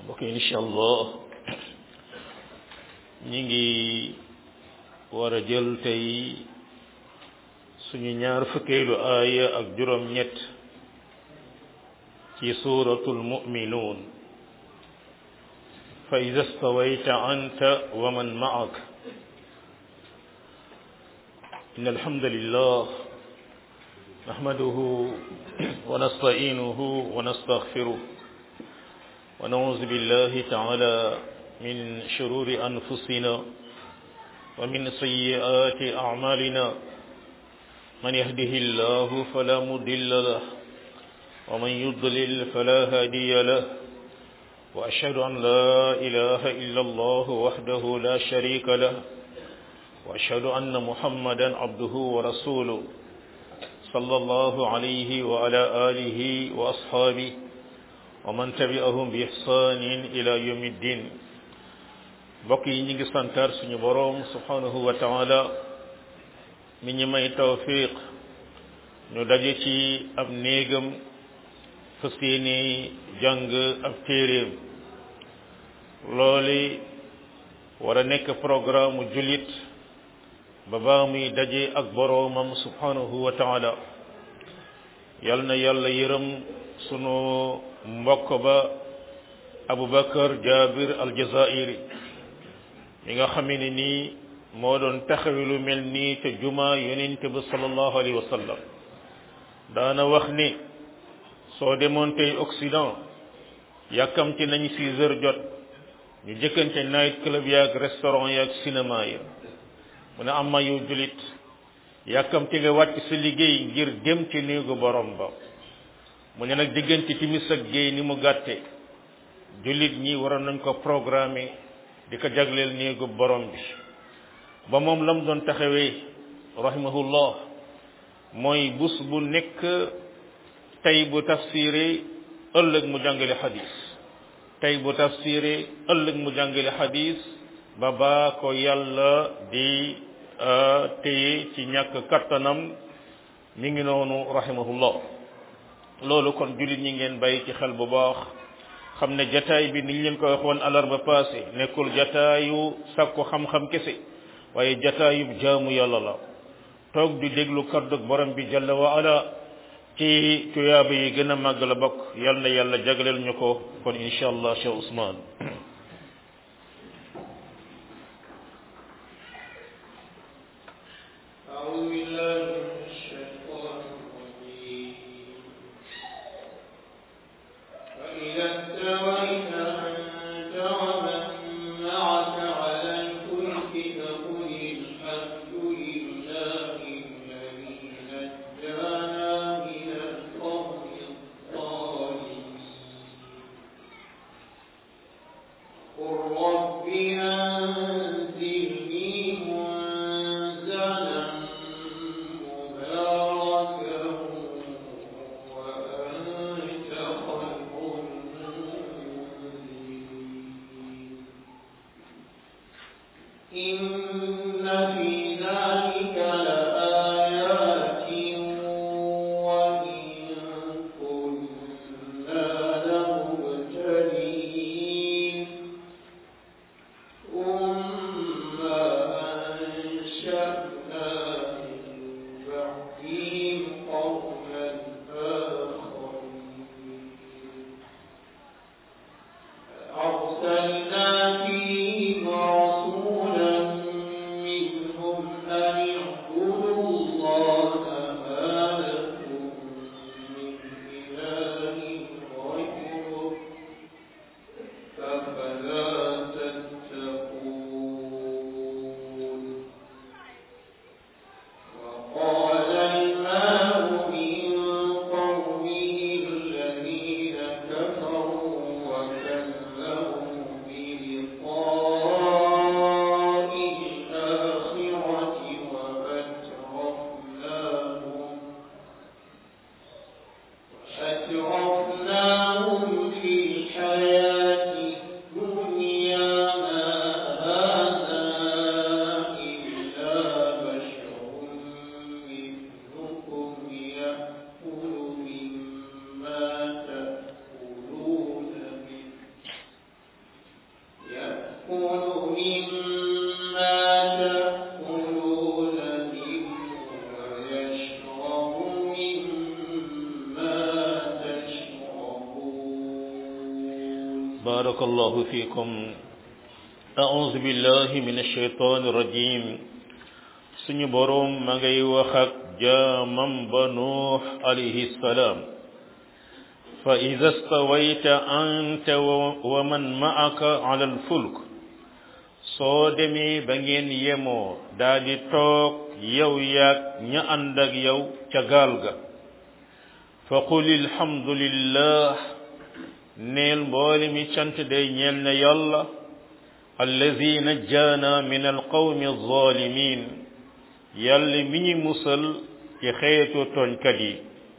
mbokk yi incha allah ñi ngi war a jël tey suñu ñaar fukkeelu aaya ak juróom ñett ci suratul mu'minuun fa ida stawayta anta wa man ma'ak إن الحمد لله نحمده ونستعينه ونستغفره ونعوذ بالله تعالى من شرور أنفسنا ومن سيئات أعمالنا من يهده الله فلا مضل له ومن يضلل فلا هادي له وأشهد أن لا إله إلا الله وحده لا شريك له وأشهد أن محمدا عبده ورسوله صلى الله عليه وعلى آله وأصحابه ومن تبعهم بإحسان إلى يوم الدين mbokk yi ñu ngi santar suñu boroom subhanahu wa taala mi ñu may tawfiq ñu daje ci ab néegam fas yéene jàng ab téeréem looli war a nekk programme mu jullit ba baa muy daje ak boroomam subhanahu wa taala yal na yàlla yërëm sunu mbokk ba Aboubacar Jabir al-Jazairi mi nga xam ne nii moo doon taxawi lu mel nii te juma yonente ba sallallahu alayhi wa sallam daana wax ni soo demoon tey Occident yàkkamti nañ six heures jot ñu jëkkante night club yaag restaurant yaag cinéma ya mu ne am ma yow julit yàkkamti nga wàcc sa liggéey ngir dem ci néegu borom ba mu ne nag diggante timis ak géey ni mu gàtte julit ñi waroon nañ ko programmer di ko jagleel néegu borom bi ba moom lam doon taxawee rahimahullah mooy bus bu nekk tey bu tafsiré ëllëg mu jàngale xadis tey bu tafsiré ëllëg mu jàngale xadis ba baa ko yàlla di téye ci ñàkk kattanam mi ngi noonu rahimahullah loolu kon jullit ñi ngeen bàyyi ci xel bu baax xam ne jataay bi niñ leen ko waxoon alarba passé nekkul jataayu sakku xam-xam kese waaye jataayu jaamu yàlla la toog di déglu kaddu borom bi jalla wa ala ci tuyaaba yi gën a màgg la bokk yal na yàlla jagleel ñu ko kon incha allah Cheikh Ousmane كفروا وكذبوا مما تأكلون منه ويشرب مما تشربون بارك الله فيكم أعوذ بالله من الشيطان الرجيم suñu boroom ma ngay wax ak jaamam ba nuux alayhi salaam fa ida stawayta anta wa man ma'aka ala alfulk soo demee ba ngeen yemoo daa di toog yow yaag ña ànd ak yow ca gaal ga fa qul alhamdulillah neel mboole mi cant day ñeel na yàlla allazi najjaana min alqawmi alzalimin yàlla mi ñi musal ci xeetu tooñkat yi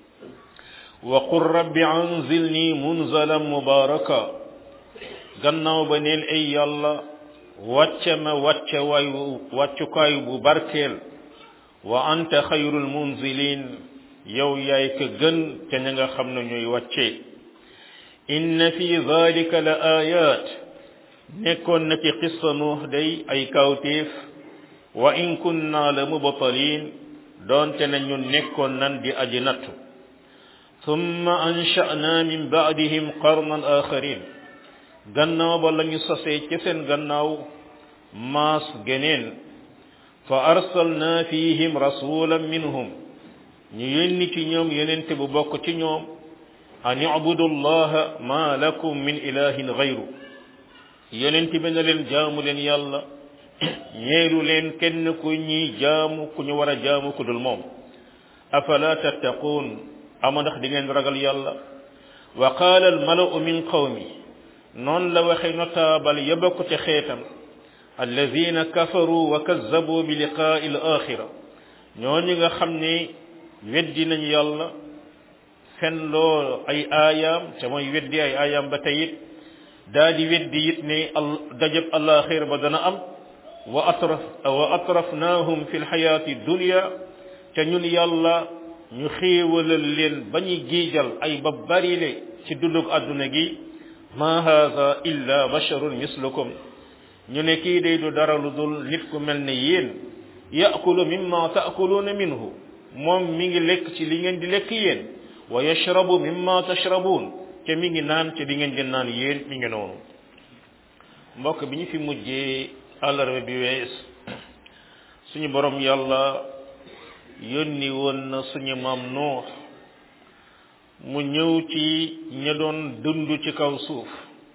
wa qul rabbi anzilni munzalan mubaraka gannaaw ba neel ay yàlla wàcce ma wàcce waayu wàccukaay bu barkeel wa anta xayrul munzilin yow yaay ka gën ca ña nga xam ne ñooy wàcce inna fi dhalika la ayat nekkoon na ci qissa nuux day ay kawtéef wa in kunna la mubtalin doonte na ñun nekkoon nan di aji nattu thumma ansha'na min ba'dihim qarnan akharin gannaaw ba lañu sosee ci seen gannaaw maas geneen fa arsalna fihim rasulan minhum ñu yónni ci ñoom yonente bu bokk ci ñoom an i'budu allaha ma lakum min ilahin ghayru yonente bi na leen jaamu leen yàlla ñeelu leen kenn ku ñuy jaamu ku ñu war a jaamu ku dul moom afala tattaquun ama ndax di ngeen ragal yàlla wa qaala al mala'u min qawmi noonu la waxe notaabal ya bokk ci xeetam alladina kafaru wa kazzabu bi liqaa'i al axira ñooñu nga xam ne weddi nañ yàlla fen loo ay aayaam te mooy weddi ay aayaam ba tey it daa di weddi it ne dajab alaxira ba dana am wa atraf wa atrafnahum fi lxayaati dunia te ñun yàlla ñu xéewalal leen ba ñu giijal ay ba barile ci dundug àdduna gi ma haada illa basharun mislukum ñu ne kii day du dara lu dul nit ku mel ne yéen yaakulu mimma taakuluuna minhu moom mi ngi lekk ci li ngeen di lekk yéen wa yashrabu mimma tashrabuun te mi ngi naan ci li ngeen di naan yéen mi ngi noonu mbokk bi ñu fi mujjee àllarba bi wees suñu borom yàlla yónni woon na suñu maam Nuux mu ñëw ci ña doon dund ci kaw suuf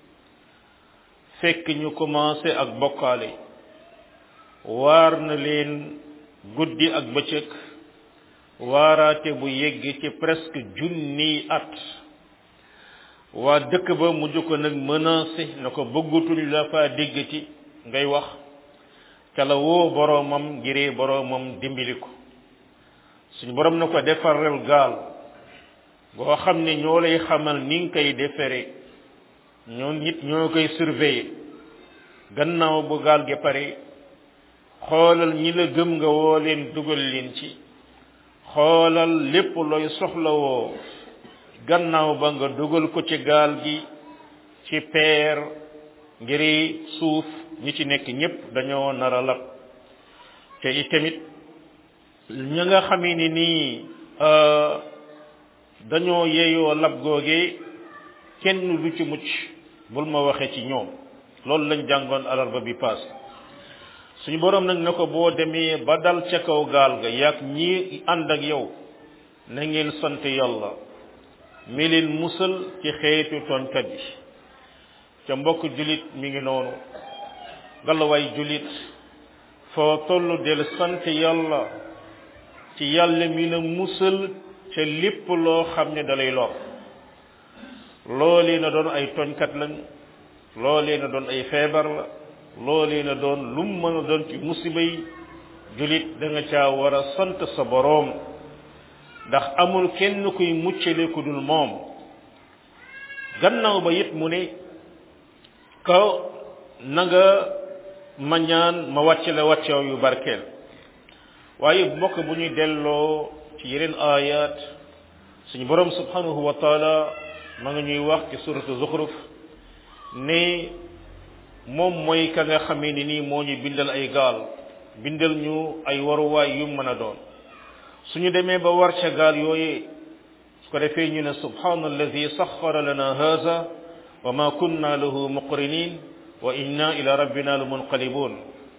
fekk ñu commencé ak bokkaale waar na leen guddi ak bëccëg waaraate bu yegg ci presque junniy at waa dëkk ba mujj ko nag menacé na ko bëggatuñ la faa déggati ngay wax ca la woo boroomam ngiree boroomam dimbali ko suñu boroom na ko defaral gaal boo xam ne ñoo lay xamal ni nga koy defere ñoo nit ñoo koy surveiller gannaaw bu gaal gi pare xoolal ñi la gëm nga woo leen dugal leen ci xoolal lépp looy soxlawoo gannaaw ba nga dugal ko ci gaal gi ci peer ngiri suuf ñi ci nekk ñépp dañoo nar a lab te itamit ña nga xamee ni nii dañoo yeeyoo lab googee kenn du ci mucc bul ma waxee ci ñoom loolu lañ jàngoon alarba bi paas suñu boroom nag ne ko boo demee ba dal ca kaw gaal ga yaag ñi ànd ak yow na ngeen sant yàlla mi leen musal ci xeetu tooñkat yi ca mbokk julit mi ngi noonu galawaay julit foo toll del sant yàlla ci yàlla mi na musal ca lépp loo xam ne dalay lor loolee na doon ay tooñkat lañ loolee na doon ay feebar la loolee na doon lum mën a doon ci musiba yi julit da nga caa war a sant sa boroom ndax amul kenn kuy muccale ku dul moom gannaaw ba it mu ne kaw na nga ma ñaan ma wàcce la wàcceew yu barkeel waaye mbokk bu ñuy delloo ci yeneen ayat suñu borom subhanahu wa taala ma nga ñuy wax ci suratu zuxruf ne moom mooy ka nga xamee ni nii moo ñu bindal ay gaal bindal ñu ay waruwaay yu mën a doon suñu demee ba war ca gaal yooyee su ko defee ñu ne subhana alladi saxara lana haza wa ma kunna lahu muqrinin wa inna ila rabbina la munqalibun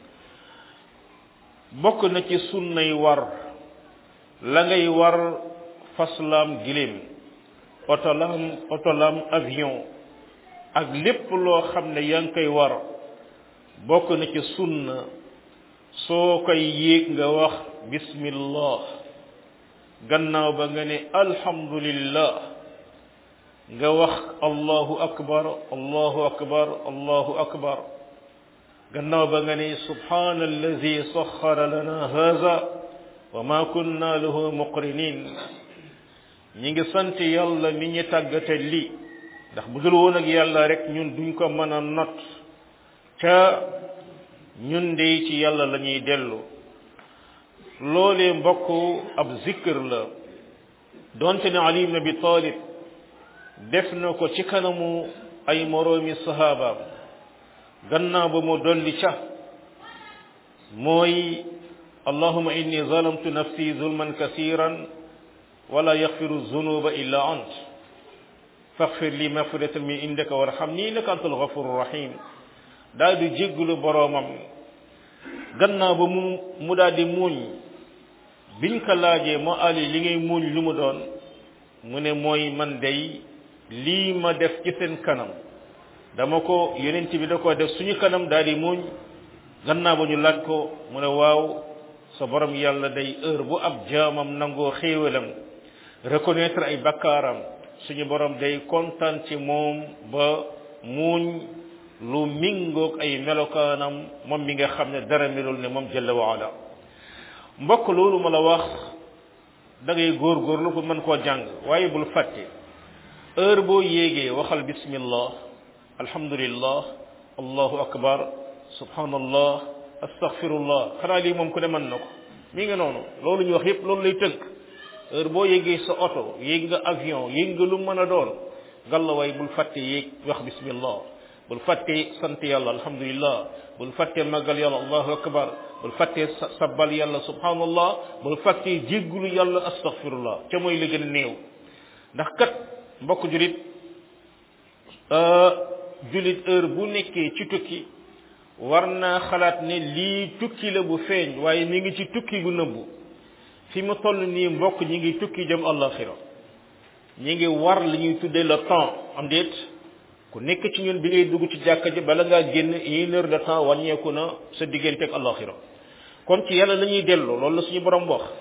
bokk na ci sunnay war la ngay war faslaam giléem otolam otolam avion ak lépp loo xam ne yaa ngi koy war bokk na ci sunna soo koy yéeg nga wax bismillah gannaaw ba nga ne alhamdulillah nga wax allahu akbar allahu akbar allahu akbar gannaaw ba nga ne subhana allazi saxara lana haza wa ma kunna lahu muqrinin ñi ngi sant yàlla mi ñu tàggate lii ndax bu dul woon ak yàlla rek ñun duñ ko mën a not ca ñun de ci yàlla la ñuy dellu loolee mbokk ab zikr la donte ne ali ibn abi talib def na ko ci kanamu ay moroomi sahabaam gannaaw ba mu dolli ca mooy allahuma inni zalamtu nafsi zulman kasiran wala yaxfiru zunuba illa ant faxfir li magfiratan min indaka warhamni innaka antal ghafurur rahim daal di jéggulu boroomam gannaaw ba mu mu daal di muuñ biñ ko laajee moo ali li ngay muuñ lu mu doon mu ne mooy man day lii ma def ci seen kanam dama ko yonent bi da ko def suñu kanam daal di muuñ gannaaw ba ñu laaj ko mu ne waaw sa borom yàlla day heure bu ab jaamam nangoo xéewalam reconnaître ay bakkaaram suñu borom day kontaan ci moom ba muuñ lu mingoog ay melokaanam moom mi nga xam ne dara melul ne moom jalla wa ala mbokk loolu ma la wax da ngay góorgóorlu pour mën koo jàng waaye bul fàtte heure boo yéegee waxal bismillah alhamdulillah allahu akbar subhanallah astaghfirullah xanaa lii moom ku ne mën na ko mi nga noonu loolu ñu wax yépp loolu lay tënk heure boo yéegee sa oto yéeg nga avion yéeg nga lu mën a doon ngalla waay bul fàtte yéeg wax bismillah bul fàtte sant yàlla alhamdulillah bul fàtte màggal yàlla allahu akbar bul fàtte sabbal yàlla subhanallah bul fàtte jéggulu yàlla astaghfirullah ca mooy la gën a néew ndax kat mbokk julit julit heure bu nekkee ci tukki war naa xalaat ne lii tukki la bu feeñ waaye mi ngi ci tukki gu nëbbu fi mu toll nii mbokk ñi ngi tukki jëm àllaxira ñi ngi war li ñuy tuddee le temps am déet ku nekk ci ñun bi ngay dugg ci jàkka ji bala ngaa génn une heure de temps wàññeeku na sa diggante ak àllaxira kon ci yàlla la ñuy dellu loolu la suñu borom wax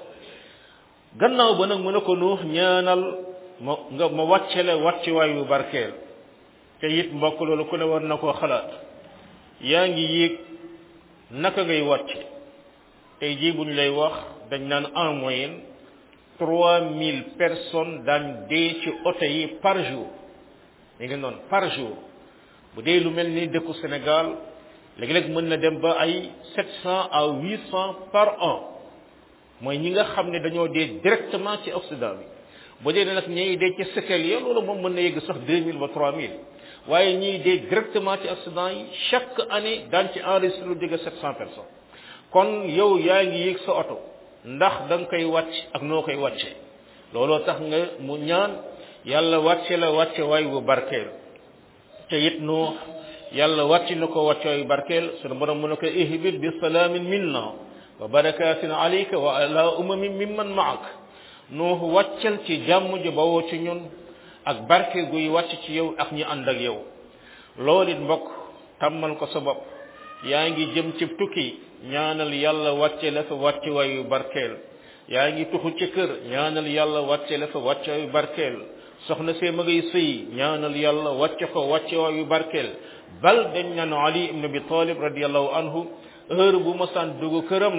gannaaw ba nag mu ne ko nuux ñaanal ma nga ma wàcce la wàcce waayu barkeel te it mbokk loolu ku ne war na koo xalaat yaa ngi yéeg naka ngay wàcce tey jii bu ñu lay wax dañ naan en moyenne trois mille personnes daan dee ci oto yi par jour mi ngi noonu par jour bu dee lu mel ni dëkku Sénégal léegi-léeg mën na dem ba ay sept cent à huit cent par an mooy ñi nga xam ne dañoo dee directement ci accident bi bu dee nag ñiy dee ci séquelles ya loolu moom mën na yegg sax deux mille ba trois mille waaye ñiy dee directement ci accident yi chaque année daan ci enregistré lu jóge sept cent personnes kon yow yaa ngi yéeg sa oto ndax da nga koy wàcc ak noo koy wàcce looloo tax nga mu ñaan yàlla wàcce la wàcce waay bu barkeel te it nu yàlla wàcc na ko wàcce waay bu barkeel sunu borom mu ne ko ihbit bi salaamin minna wa barakatin alayka wa ala umamin mimman maak nuux wàccal ci jàmm ji bawoo ci ñun ak barke guy wàcc ci yow ak ñi ànd ak yow loolu it mbokk tàmmal ko sa bopp yaa ngi jëm ci tukki ñaanal yàlla wàcce la fa wàcce waayu barkeel yaa ngi tuxu ci kër ñaanal yàlla wàcce la fa wàcce waayu barkeel soxna see ma ngay sëy ñaanal yàlla wàcce ko wàcce waayu barkeel bal dañ naan ali ibn abi talib radiallahu anhu heure bu masaan dugg këram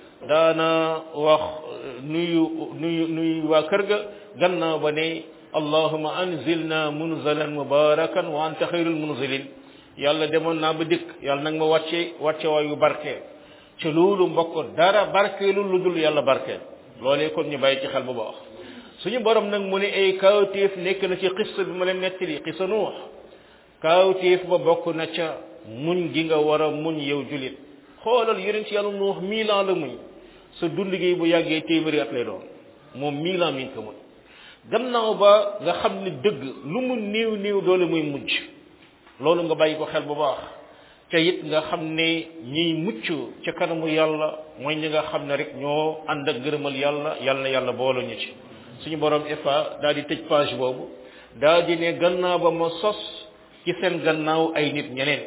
daana wax nuyu nuyu nuyu waa kër ga gannaaw ba ne allahuma anzilna munzalan mubarakan wa anta xayrul munzilin yàlla demoon naa ba dikk yàlla nag ma wàcce wàcce waayu barkeel ci loolu mbokk dara barkeelu lu dul yàlla barkeel loolee kon ñu bàyyi ci xel bu baax suñu borom nag mu ne ay kaawteef nekk na ci xissa bi ma leen nettali xissa nuux kaawteef ba bokk na ca muñ gi nga war a muñ yow julit xoolal yonent yàlla nu wax mille ans la muñ sa dund gi bu yàggee téeméeri at lay doon moom mille ans mi ngi ko muñ gannaaw ba nga xam ne dëgg lu mu néew néew doole muy mujj loolu nga bàyyi ko xel bu baax te it nga xam ne ñiy mucc ca kanamu yàlla mooy ñi nga xam ne rek ñoo ànd ak ngërëmal yàlla yàlla na yàlla boole ñu ci suñu borom ifa daal di tëj page boobu daal di ne gannaaw ba ma sos ci seen gannaaw ay nit ñeneen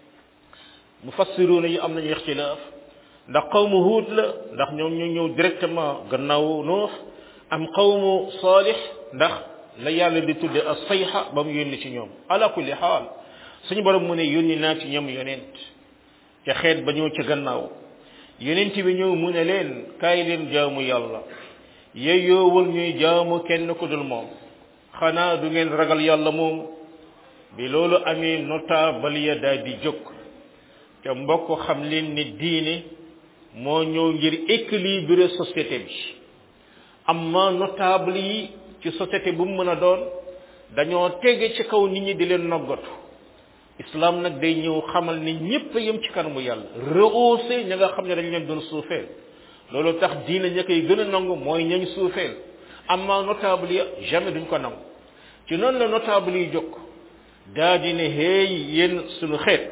mufassiruuna yi am nañu ixtilaaf ndax qawmu huud la ndax ñoom ñu ñëw directement gannaaw nuux am qawmu saalix ndax la yàlla di tudde as sayxa ba mu yónni ci ñoom ala kulli xaal suñu borom mu ne yónni naa ci ñoom yonent ca xeet ba ñëw ci gannaaw yonent bi ñëw mu ne leen kaay leen jaamu yàlla yeyoowul ñuy jaamu kenn ku dul moom xanaa du ngeen ragal yàlla moom bi loolu amee notable ya daal di jóg te mbokk xam leen ni diine moo ñëw ngir équilibrer société bi amma notable yi ci société bu mu mën a doon dañoo tege ci kaw nit ñi di leen noggatu islam nag day ñëw xamal ni ñépp yem ci kanamu yàlla rehausser ña nga xam ne dañ leen doon suufeel loolu tax diine ña koy gën a nangu mooy ñañ suufeel amma notable ya jamais duñ ko nangu ci noonu la notable yi jóg daa di ne hey yéen suñu xeet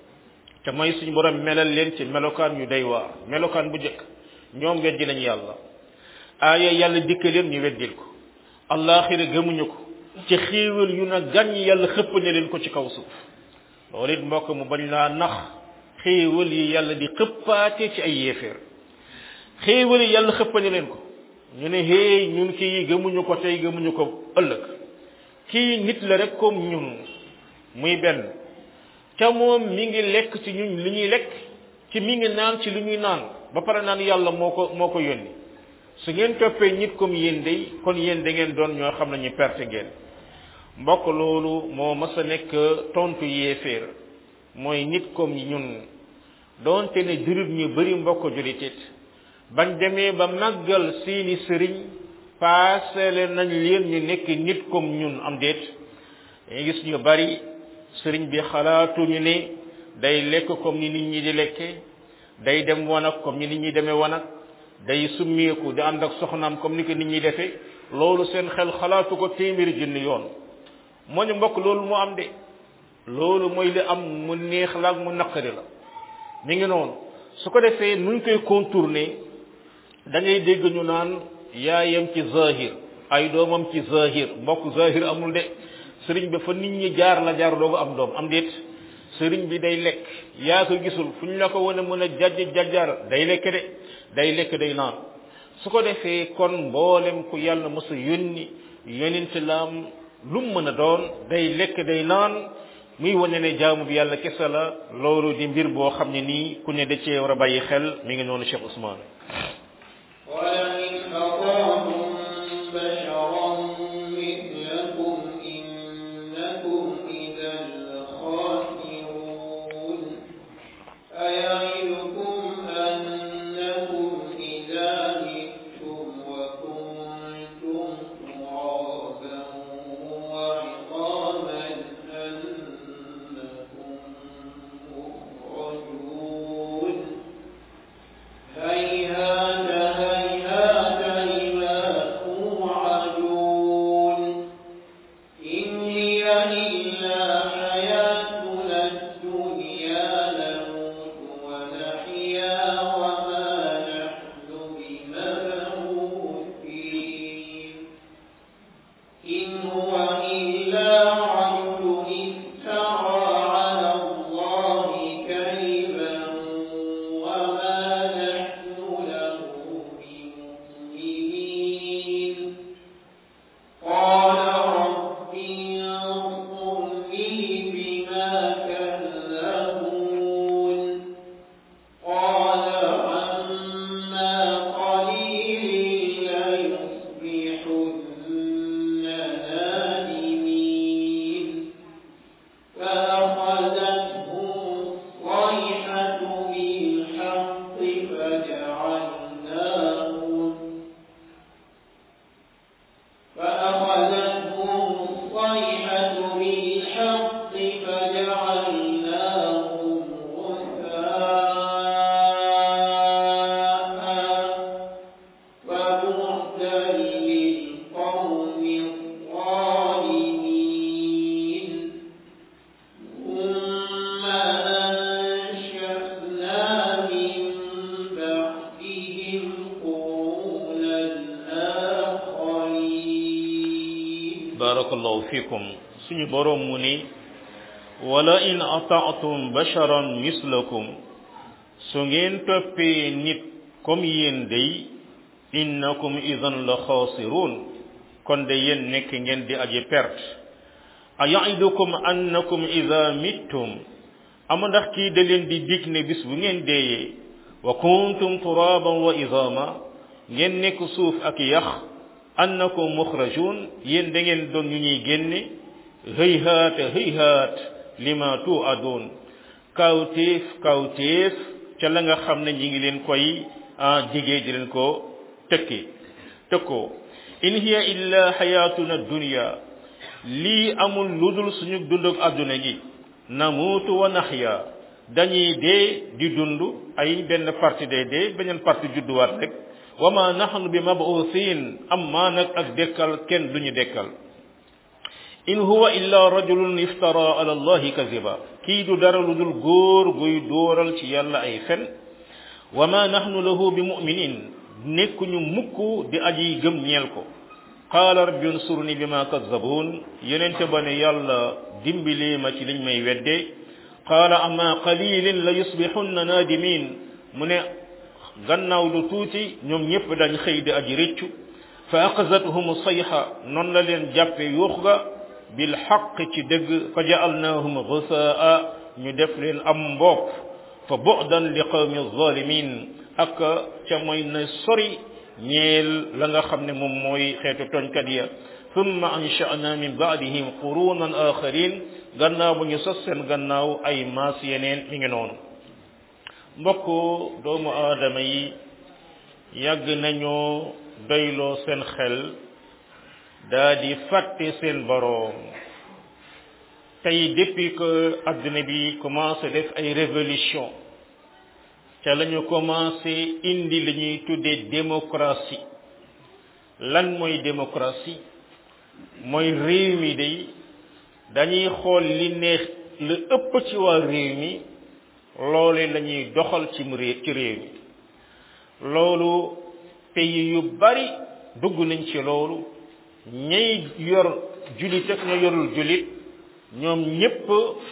te mooy suñu borom melal leen ci melokaan yu day waar melokaan bu jëkk ñoom weddi nañ yàlla aaya yàlla dikka leen ñu weddil ko allaaxira gëmuñu ko ci xéewal yu na gàññ yàlla xëpp ne leen ko ci kaw suuf loolu it mbokk mu bañ laa nax xéewal yi yàlla di xëppaate ci ay yéeféer xéewal yi yàlla xëpp ne leen ko ñu ne hey ñun kii gëmuñu ko tey gëmuñu ko ëllëg kii nit la rek comme ñun muy benn ca moom mi ngi lekk ci ñun li ñuy lekk ci mi ngi naan ci li ñuy naan ba pare naan yàlla moo ko moo ko yónni su ngeen toppee nit comme yéen day kon yéen da ngeen doon ñoo xam ne ñu perte ngeen mbokk loolu moo mas a nekk tontu yéeféer mooy nit comme ñun doonte ne jurit ñu bari mbokk julitit bañ demee ba màggal seeni sëriñ paasele nañ leen ñu nekk nit comme ñun am déet dañuy gis ñu bari sëriñ bi xalaatuñu ne day lekk comme ni nit ñi di lekke day dem wanag comme ni nit ñi demee wanag day summeeku di ànd ak soxnaam comme ni ko nit ñi defee loolu seen xel xalaatu ko téeméeri junni yoon moo ñu mbokk loolu mu am de loolu mooy li am mu neex la ak mu naqari la mi ngi noonu su ko defee nuñ koy contourner da ngay dégg ñu naan yaayam ci zahir ay doomam ci zahir mbokk zahir amul de sëriñ bi fa nit ñi jaar la jaar doogu am doom am déet sëriñ bi day lekk yaa ko gisul fu ñu la ko wane mën a jajj jajjar day lekk de day lekk day naan su ko defee kon mboolem ku yàlla mos a yónni yonent laam lu mu mën a doon day lekk day naan muy wane ne jaamu bi yàlla kese la loolu di mbir boo xam ne nii ku ne da cee war a bàyyi xel mi ngi noonu Cheikh Ousmane ولئن أطعتم بشرا مثلكم إنكم إذا لخاسرون أيعدكم أنكم إذا متم وكنتم ترابا وعظاما أنكم مخرجون هيهات هيهات لما توعدون إن هي إلا حياتنا الدنيا نموت ونحيا وما نحن بمبعوثين إن هو إلا رجل افترى على الله كذبا وما نحن له بمؤمنين قال رب انصرني بما كذبون قال عما قليل ليصبحن نادمين فأخذتهم الصيحة بالحق فجعلناهم فأخذتهم الصيحة بالحق فجعلناهم fikum suñu boroom mu ni wala in ataatum basharan mislakum su ngeen toppee nit comme yéen day innakum idan la xaasirun kon de yéen nekk ngeen di aji perte a yaidukum annakum ida mittum ama ndax kii da leen di dig ne bis bu ngeen deeyee wa kuntum turaban wa idama ngeen nekk suuf ak yax annakum muxrajun yéen da ngeen doon ñu ñuy génne hëyhaat hëyhaat lima tuadun kawtéef kawtéef ca la nga xam ne ñi ngi leen koy jigee di leen ko tëkki tëkkoo in hiya illa xayatuna dunya lii amul ludul suñu dund ak àdduna gi namuutu wa naxya dañuy dee di dund ay benn parti day dee beneen parti judduwaat rek wa ma nahnu bi mabuusin amma nag ak dekkal kenn duñu dekkal in huwa illa rajulun iftara ala allahi kaziba kii du dara lu dul góor guy dóoral ci yàlla ay fen wa ma nahnu lahu bi muminin nekkuñu mukk di aji gëm ñeel ko qaala rabbi unsurni bima kazzabuun yenente ba ne yàlla dimbili ma ci liñ may wedde qaala amma qalilin la yusbixunna naadimin mu ne gannaaw lu tuuti ñoom ñëpp dañ xëy di aji rëccu fa axazathum sayxa noonu la leen jàppe yuux ga bil xaq ci dëgg fa jaalnaahum gusaa ñu def leen am mbopp fa bu'dan li qawmi zalimin ak ca mooy na sori ñeel la nga xam ne moom mooy xeetu tooñkat ya thumma ansha'na min ba'dihim qurunan akharin gannaaw bu ñu sos seen gannaaw ay maas yeneen mi ngi noonu mbokk doomu aadama yi yàgg nañoo doyloo seen xel daa di fàtte seen boroom tey depuis que adduna bi commencé def ay révolution ca la ñu commencé indi li ñuy tuddee démocratie lan mooy démocratie mooy réew mi day dañuy xool li neex lu ëpp ci waa réew mi loole la ñuy doxal ci mu réew ci réew mi loolu pays yu bari dugg nañ ci loolu ñay yor julit ak ña yorul julit ñoom ñépp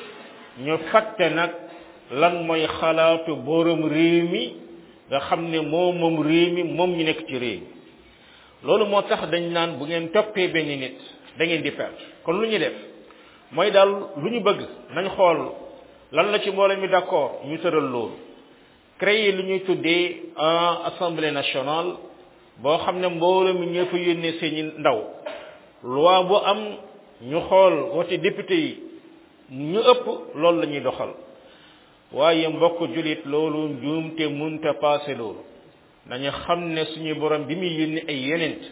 ñu fàtte nag lan mooy xalaatu borom réew mi nga xam ne moom moom réew mi moom ñu nekk ci réew mi loolu moo tax dañ naan bu ngeen toppee benn nit da ngeen di perte kon lu ñu def mooy daal lu ñu bëgg nañ xool lan la ci mbooloo mi d'accord ñu tëral loolu créer lu ñuy tuddee en assemblée nationale boo xam ne mbooloo mi ñoo fa yónnee seeni ndaw loi bu am ñu xool wote député yi ñu ëpp loolu la ñuy doxal waaye mbokk julit loolu njuumte munta passé loolu nañu xam ne suñu borom bi muy yónni ay yenent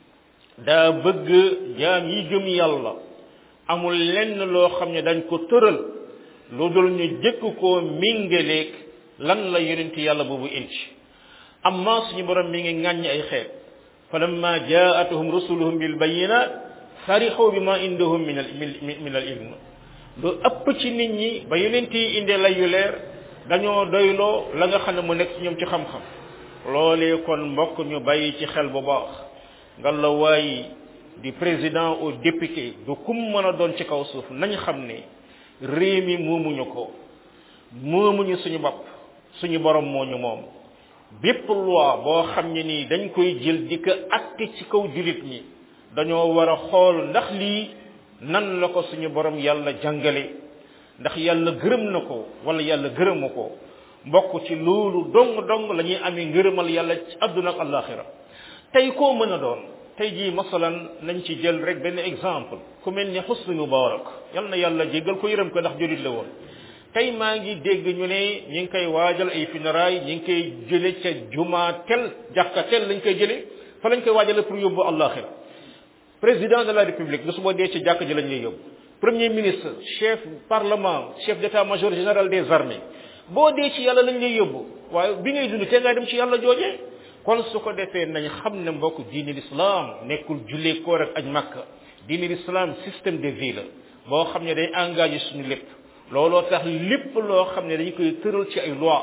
daa bëgg jaam yi gëm yàlla amul lenn loo xam ne dañ ko tëral lu dul ñu jëkk koo mingaleeg lan la yonent yàlla boobu indi amma suñu borom mi ngi ŋàññ ay xeet falamma jaatuhum rusuluhum bil bayinat farixu bima indahum min al min al ilm lu ëpp ci nit ñi ba yonent yi indee lay yu leer dañoo doyloo la nga xam ne mu nekk ci ñoom ci xam-xam loolee kon mbokk ñu bàyyi ci xel bu baax nga la waay di président au député du kum mën a doon ci kaw suuf nañ xam ne réew mi moomuñu ko moomuñu suñu bopp suñu borom moo ñu moom bépp loi boo xam ne nii dañ koy jël di ko atte ci kaw julit ñi dañoo war a xool ndax lii nan la ko suñu borom yàlla jàngale ndax yàlla gërëm na ko wala yàlla gërëmu ko mbokk ci loolu dong dong la ñuy amee ngërëmal yàlla ci àdduna ak àllaaxira tey koo mën a doon tey jii masalan nañ ci jël rek benn exemple ku mel ni Husni Mubarak yal na yàlla jéggal ko yërëm ko ndax julit la woon tey maa ngi dégg ñu ne ñi ngi koy waajal ay funérailles ñi ngi koy jële ca juma tel jàkka tel lañ koy jële fa lañ koy waajale pour yóbbu àllaaxira président de la république lu su boo dee ci jàkk ji lañ lay yóbbu premier ministre chef parlement chef d'état-major général des armées boo dee ci yàlla lañ lay yóbbu waaye bi ngay dund te ngay dem ci yàlla joojee kon su ko defee nañ xam ne mbokk diini l'islam nekkul jullee koor ak aj makka diini l'islam système de vie la boo xam ne day engagé suñu lépp looloo tax lépp loo xam ne dañ koy tëral ci ay loi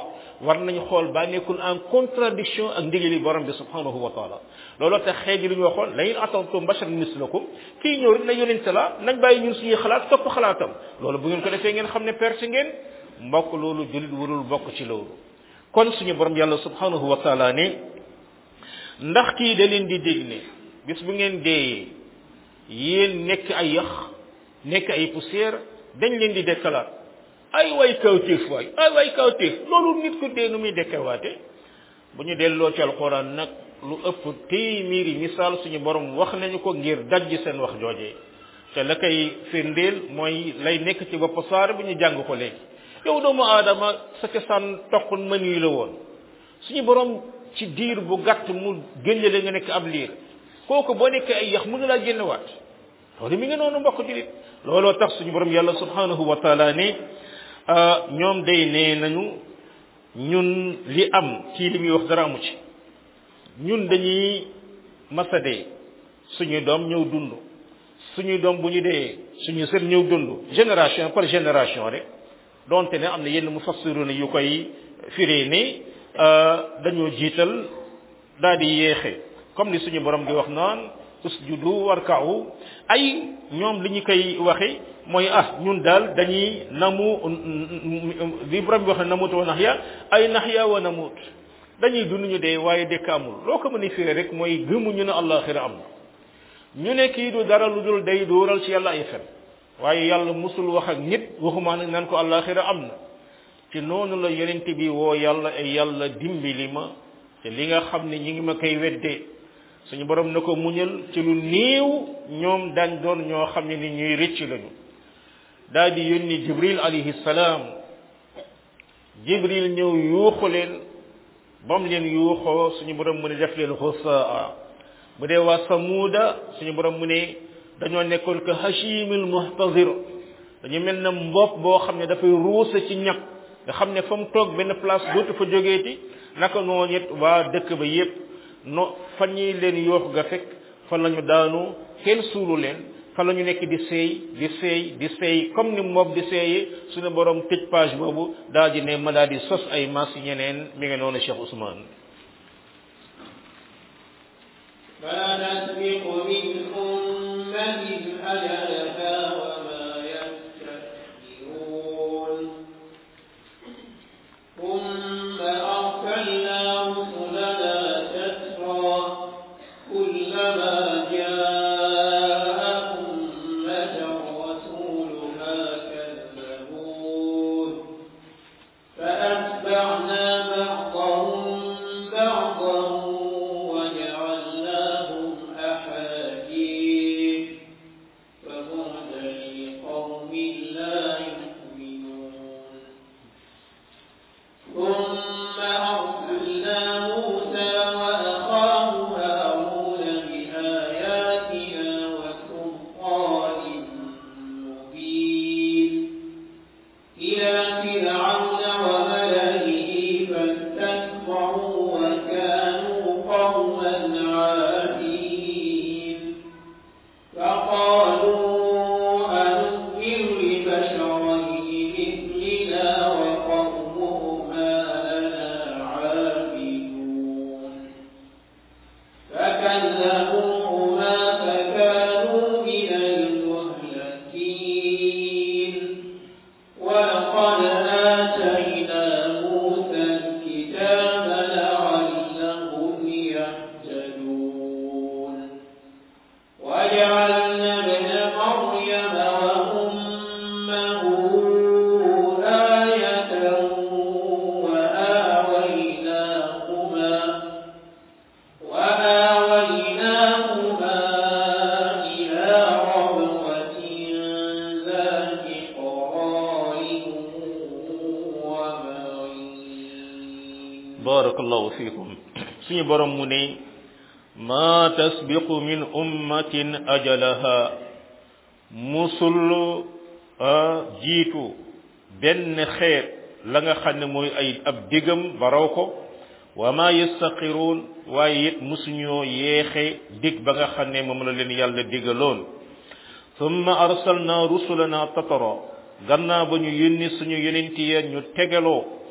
war nañu xool ba nekkul en contradiction ak ndigali borom bi subhanahu wa taala looloo tax xeet yi lu ñu waxoon la in atantum basharan mislakum kii ñëw rek na yonente la nañ bàyyi ñun suñuy xalaat topp xalaatam loolu bu ngeen ko defee ngeen xam ne perte ngeen mbokk loolu jullit warul bokk ci loolu kon suñu borom yàlla subhanahu wa taala ne ndax kii da leen di dégg ne bis bu ngeen deeyee yéen nekk ay yax nekk ay poussière dañ leen di dekkalaat ay way kawtéef waay ay way kawtéef loolu nit ku dee nu muy dekkewaate bu ñu delloo ci alquran nag lu ëpp téeméeri misaal suñu borom wax nañu ko ngir dajj seen wax joojee te la koy firndeel mooy lay nekk ci bopp saar bi ñu jàng ko léegi yow doomu aadama sa cosaan toq mën yi la woon suñu borom ci diir bu gàtt mu génne la nga nekk ab liir kooku boo nekkee ay yax mënu laa génnewaat loolu mi ngi noonu mbokk julit looloo tax suñu borom yàlla subhanahu wa taala ne ñoom day nee nañu ñun li am ci li muy wax dara amu ci ñun dañuy masa dee suñuy doom ñëw dund suñuy doom bu ñu dee suñu sër ñëw dund génération par génération rek donte ne am na yenn mufassiruna yu koy firee ne dañoo jiital daal di yéexe comme li suñu borom di wax naan usjudu warka'u ay ñoom li ñu koy waxe mooy ah ñun daal dañuy namu li borom bi wax ne namutu wa naxya ay naxya wa namut dañuy dund ñu dee waaye dekk amul loo ko mën a firi rek mooy gëmuñu ne allaxira am na ñu ne kii du dara lu dul day dóoral ci yàlla ay fen waaye yàlla musul wax ak nit waxumaa nag naan ko allaxira am na ci noonu la yonent bi woo yàlla ay yàlla dimbali ma te li nga xam ne ñi ngi ma koy weddee suñu borom na ko muñal ci lu néew ñoom daañ doon ñoo xam ne ni ñuy rëcc lañu daal di yónni jibril alayhi salaam jibril ñëw yuuxu leen bam leen yuuxoo suñu borom mu ne def leen xusaa bu dee waa samuuda suñu borom mu ne dañoo nekkoon que hashimil muhtazir dañu mel na mbopp boo xam ne dafay ruusa ci ñag nga xam ne fa mu toog benn place dootu fa jógeeti naka noonu it waa dëkk ba yépp no fa ñuy leen yoox ga fekk fa lañu daanu kenn suulu leen fa la ñu nekk di seey di seey di seey comme ni moom di seeyee suñu borom tëj page boobu daal di ne ma daal di sos ay mas ñeneen mi ngi noonu Cheikh Ousmane ما نسبق من أمة أجلها وما يستكبرون ثم أرسلنا رسلنا تترى كلما جاء أمة رسولها كذبوه فأتبعنا بعضهم بعضا وجعلناهم أحاديث فبعدا لقوم لا يؤمنون ثم أرسلنا موسى وأخاه هارون بآياتنا وسلطان مبين إلى فرعون وملئه فاستكبروا وكانوا قوما عادين فقالوا أنؤمن لبشرين مثلنا وقومهما لنا عابدون فكذبوهما فكانوا من المهلكين ولقد آتينا موسى الكتاب لعلهم يهتدون وجعلنا ابن مريم وأمه آية وآويناهما وآويناهما إلى ربوة ذات قرار ومعين barakallahu fikum suñu borom mu ne ma tasbiqu min ummatin ajalaha musul jiitu benn xeet la nga xam ne mooy ay ab digam baraw ko wa ma yastaqiruun waaye it musuñoo yeexe dig ba nga xam ne moom la leen yàlla digaloon thumma arsalna rusulana tatara gannaaw ba ñu yónni suñu yonenti ya ñu tegaloo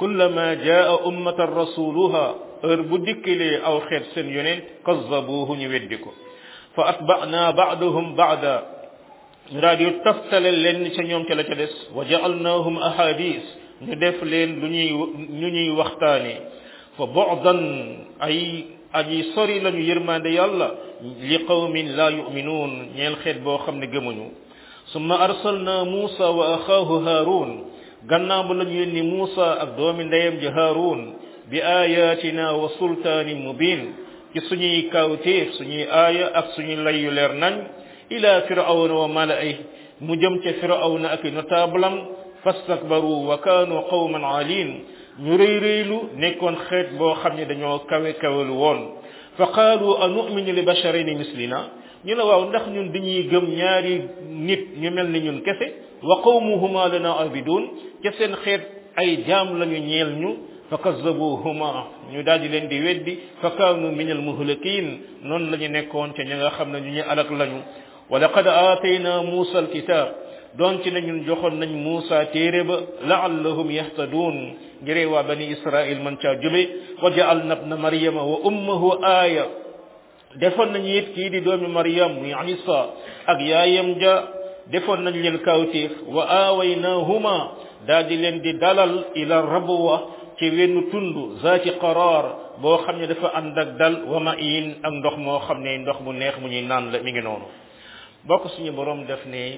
kullama jaa ummatan rasuluha heure bu dikkilee aw xeet seen yonent kazzabuhu ñu weddi ko fa atba'na ba'dahum ba'da ñu daal di taftale leen ca ñoom ca la ca des wa ja'alnahum ahadis ñu def leen lu ñuy ñu ñuy waxtaane fa bu'dan ay aji sori lañu yërmande yàlla li qawmin la yu'minun ñeel xeet boo xam ne gëmuñu summa arsalna Musa wa axaahu Haarun gannaaw ba lañu yónni Musa ak doomi ndeyam ji Haarun bi ayatina wa sultaanin mubin ci suñuy kawtéef suñuy aaya ak suñuy layyu leer nañ ila firawna wa mala'i mu jëm ca firawna ak notablam fastakbaru wa kaanu qawman alin ñu rëy rëylu nekkoon xeet boo xam ne dañoo kawe kawelu woon fa qaalu anu'minu li basharayni mislina ñu ne waaw ndax ñun dañuy gëm ñaari nit ñu mel ni ñun kese wa qawmuhuma lana abidun ca seen xeet ay jaam lañu ñeel ñu fa kazzabuhuma ñu daal di leen di weddi fa kaanu min al muhlakin noonu la ñu nekkoon ca ña nga xam ne ñu ñu alak lañu wa laqad aatayna musa al kitab doon ci ne ñun joxoon nañ Muusa téere ba laallahum yahtadun ngir waa bani Israil man caa jube wa ja'alna ibna Maryama wa ummuhu aaya defoon nañu it kii di doomi Maryam muy Isa ak yaayam ja defoon nañ leen kawtéef wa aawaynahuma daal di leen di dalal ila rabwa ci wenn tund zaati qaraar boo xam ne dafa ànd ak dal wa ma'in ak ndox moo xam ne ndox mu neex mu ñuy naan la mi ngi noonu bokk suñu borom def ne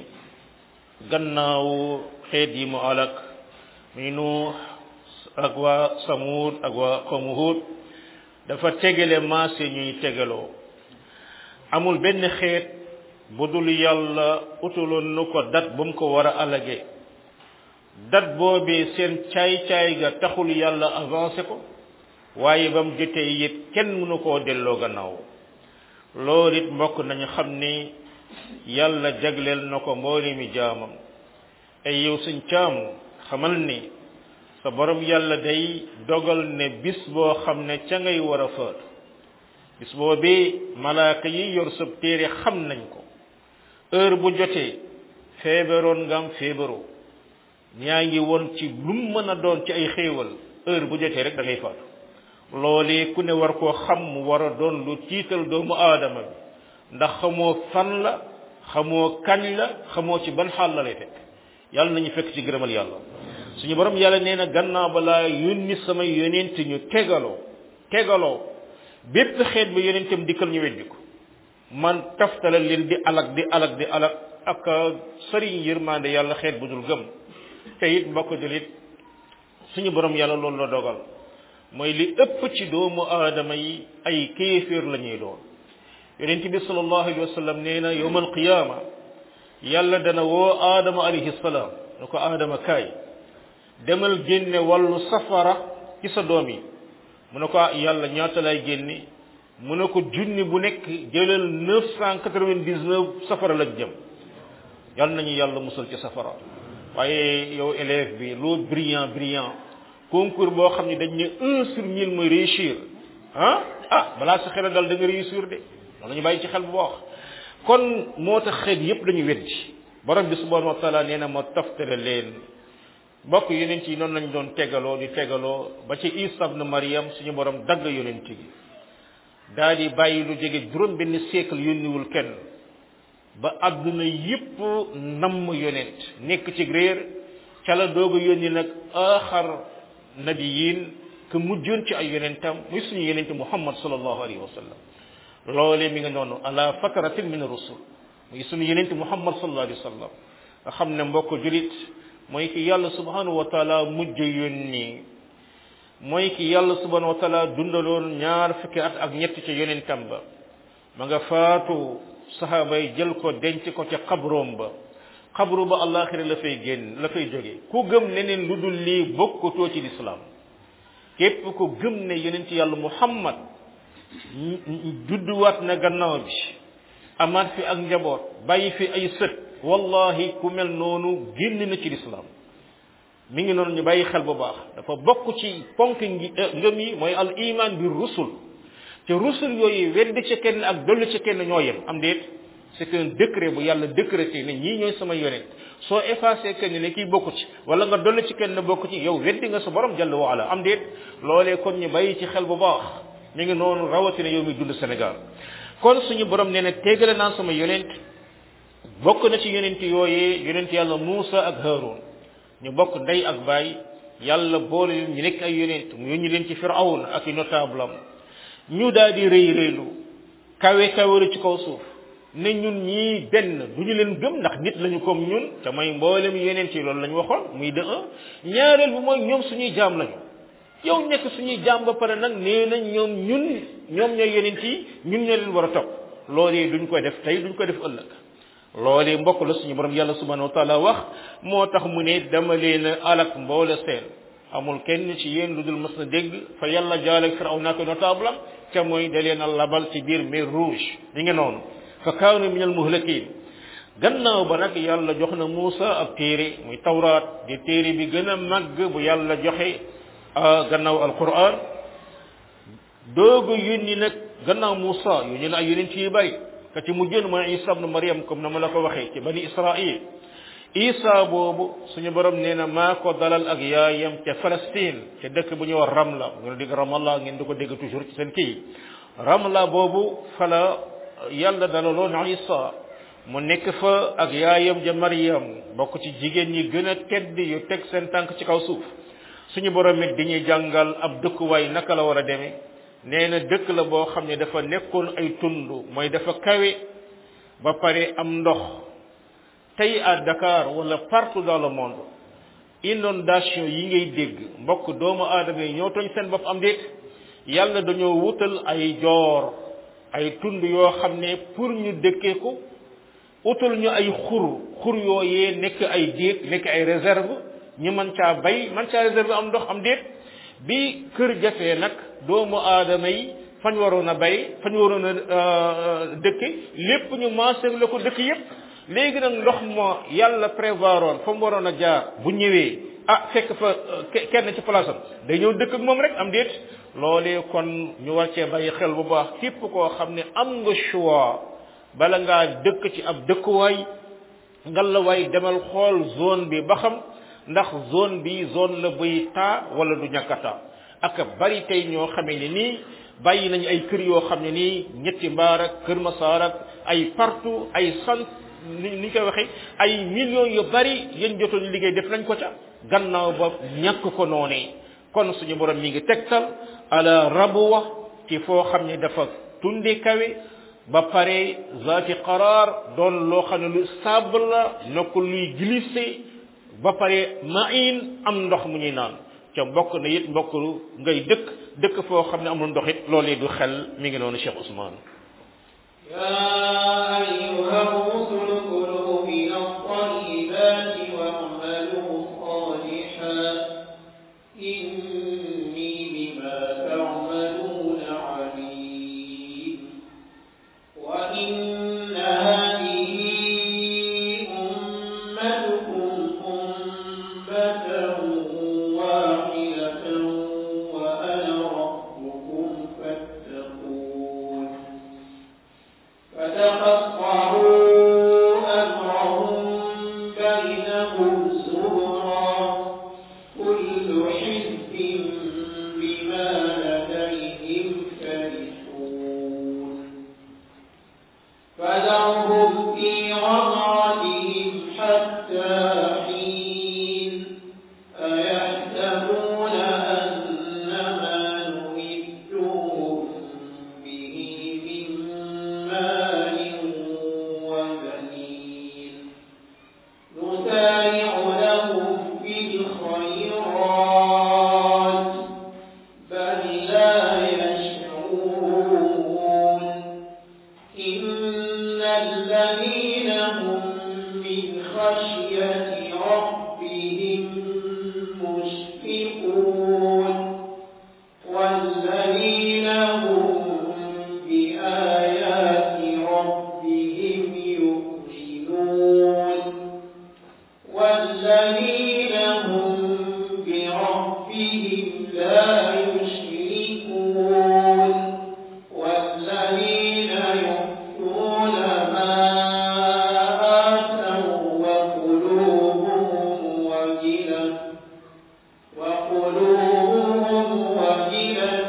gannaaw xeet yi mu alak muy nuux ak waa samuud ak waa qawmu huud dafa tegale maase ñuy tegaloo amul benn xeet bu dul yàlla utuloon nu ko dat bu mu ko war a alage dat boobee seen caay-caay ga taxul yàlla avancé ko waaye ba mu jotee it kenn mënu koo delloo gannaaw loolu it mbokk nañu xam ni yàlla jagleel na ko mboole mi jaamam ay yow suñ caam xamal ni sa borom yàlla day dogal ne bis boo xam ne ca ngay war a faatu bis boobee malaaka yi yor sab téere xam nañ ko heure bu jotee feebaroon nga am feebaroo ñaa ngi woon ci lu mu mën a doon ci ay xéewal heure bu jotee rek da ngay faatu loolee ku ne war koo xam mu war a doon lu tiital doomu aadama bi ndax xamoo fan la xamoo kañ la xamoo ci ban xaal la lay fekk yàlla nañu fekk ci gërëmal yàlla suñu borom yàlla nee na gannaaw balaa yónni samay yonent ñu tegaloo tegaloo bépp xeet ba yonentam dikkal ñu weddi ko man taftala leen di alak di alak di alak ak sëriñ yërmande yàlla xeet bu dul gëm te it mbokk julit suñu borom yàlla loolu la dogal mooy li ëpp ci doomu aadama yi ay kéeféer la ñuy doon yonent bi sallallahu alayhi wa sallam nee na yowm alqiyama yàlla dana woo aadama alayhi salaam ne ko aadama kaay demal génne wàllu safara ci sa doom yi mu ne ko yàlla ñaata lay génne mu ne ko junni bu nekk jëlal neuf cent quatre-vingt-dix-neuf safara lañ jëm yàlla nañu yàlla musal ci safara waaye yow élève bi loo brillant brillant concours boo xam ne dañ ne un sur mille mooy réussir ah ah balaa sa xel dal da nga réussir de loolu ñu bàyyi ci xel bu baax kon moo tax xeet yépp dañu weddi borom bi subhanahu wa taala nee na ma toftale leen mbokk yonent yi noonu lañ doon tegaloo di tegaloo ba ci Isa ibn Maryam suñu borom dagg yonent gi daa di bàyyi lu jege juróom benn siècle yónniwul kenn ba àdduna yépp namm yonent nekk ci réer ca la doog a yónni nag axar nabiyin que mujjoon ci ay yonentam muy suñu yonent Muhammad sallallahu alayhi wa sallam loolee mi nga noonu ala fatratin min rusul muy suñu yonent Muhammad sallallahu alayhi wa sallam nga xam ne mbokk julit mooy ki yàlla subhanahu wa taala mujj yónni mooy ki yàlla subhanahu wa taala dundaloon ñaar fukki at ak ñett ca yonentam ba ma nga faatu saxaaba yi jël ko denc ko ca xabroom ba xabru ba àllaaxira la fay génn la fay jóge ku gëm leneen lu dul lii bokkutoo ci lislaam képp ku gëm ne yonent yàlla muhammad judduwaat na gannaaw bi amaat fi ak njaboot bàyyi fi ay sët wallahi ku mel noonu génn na ci lislaam mi ngi noonu ñu bàyyi xel bu baax dafa bokk ci ponk ngi ngëm yi mooy al iman bi rusul te rusul yooyu weddi ca kenn ak dolli ca kenn ñoo yem am déet c'est un décret bu yàlla décrété ne ñii ñooy sama yonent soo effacé kenn ne kii bokku ci wala nga dolli ci kenn bokku ci yow weddi nga sa borom jàll wa ala am déet loolee kon ñu bàyyi ci xel bu baax mi ngi noonu rawatina yow mi dund Sénégal kon suñu borom nee na téegale naa sama yonent bokk na ci yonent yooyee yonent yàlla Muusa ak Haarun ñu bokk ndey ak baay yàlla boole leen ñu nekk ay yonent mu yónni leen ci Firawun ak i notable am ñu daal di rëy rëylu kawe kaweru ci kaw suuf ne ñun ñii benn du ñu leen gëm ndax nit lañu comme ñun te mooy mboolem yonent yi loolu la ñu waxoon muy de un ñaareel bi mooy ñoom suñuy jaam lañu yow nekk suñuy jaam ba pare nag nee na ñoom ñun ñoom ñooy yonent yi ñun ñoo leen war a topp loolee duñ ko def tey duñ ko def ëllëg loolee mbokk la suñu borom yàlla subhanahu wa taala wax moo tax mu ne dama leen a alak mboole seen amul kenn ci yéen lu dul mas na dégg fa yàlla jaale firaw naa ko notable am te mooy da leen a labal ci biir mer rouge mi ngi noonu fa kaanu min al muhlakin gannaaw ba nag yàlla jox na Muusa ab téere muy tawraat di téere bi gën a màgg bu yàlla joxe gannaaw alquran doogu yónni nag gannaaw Muusa yónni na ay yonent yu bari ka ci mujjoon mooy Isa ibn Maryam comme na ma la ko waxee ci bani Israil Isa boobu suñu borom nee na maa ko dalal ak yaayam ca Palestine ca dëkk bu ñuy wax Ramla ngeen dégg Ramallah ngeen di ko dégg toujours ci seen kii Ramla boobu fala yàlla dalaloon Isa mu nekk fa ak yaayam ja Maryam bokk ci jigéen ñi gën a tedd yu teg seen tànk ci kaw suuf suñu borom it di ñuy jàngal ab dëkkuwaay naka la war a demee nee na dëkk la boo xam ne dafa nekkoon ay tund mooy dafa kawe ba pare am ndox tey à Dakar wala partout dans le monde inondation yi ngay dégg mbokk doomu aadama yi ñoo tooñ seen bopp am déet yàlla dañoo wutal ay joor ay tund yoo xam ne pour ñu dëkkee ko utal ñu ay xur xur yooyee nekk ay déeg nekk ay réserve ñu mën caa bay mën caa réserve am ndox am déet bi kër jafee nag doomu aadama yi fañ waroon a bay fañ waroon a dëkke lépp ñu maasé la ko dëkk yépp léegi nag ndox ma yàlla prévoiroon fa mu waroon a jaar bu ñëwee ah fekk fa kenn ci place am day ñëw dëkk ak moom rek am déet loolee kon ñu war cee bàyyi xel bu baax képp koo xam ne am nga choix bala ngaa dëkk ci ab dëkkuwaay ngalawaay demal xool zone bi ba xam ndax zone bi zone la buy taa wala du ñàkk a taa ak bari tey ñoo xamee ne nii bàyyi nañu ay kër yoo xam ne nii ñetti mbaar ak kër masaar ak ay partout ay sant ni ni ñu koy waxee ay millions yu bari yéen jotoon liggéey def nañ ko ca gannaaw ba ñàkk ko noonee kon suñu borom mi ngi tegtal ala rabuwa ci foo xam ne dafa tunde kawe ba pare zaati qaraar doon loo xam ne lu stable la nekk luy glisser ba pare main am ndox mu ñuy naan ca mbokk na it mbokk ngay dëkk dëkk foo xam ne amul ndox it loolee du xel mi ngi noonu Cheikh Ousmane يا أيها الرسل كلوا من الطيبات واعملوا صالحا إني بما تعملون عليم وإن هذه أمتكم أمة واحدة وأنا ربكم فاتقون فتقطعوا أمرهم بينهم زبرا كل حزب بما لديهم فرحون فذرهم في غمرتهم حتى حين أيحسبون أن ما نمدهم به من مال وبنين نسارع لهم في الخيرات بل لا يشعرون إن الذين هم من خشية ربهم مشفقون والذين هم بآيات ربهم يؤمنون والذين هم بربهم لا يشركون والذين يؤتون ما وقلوبهم وجلة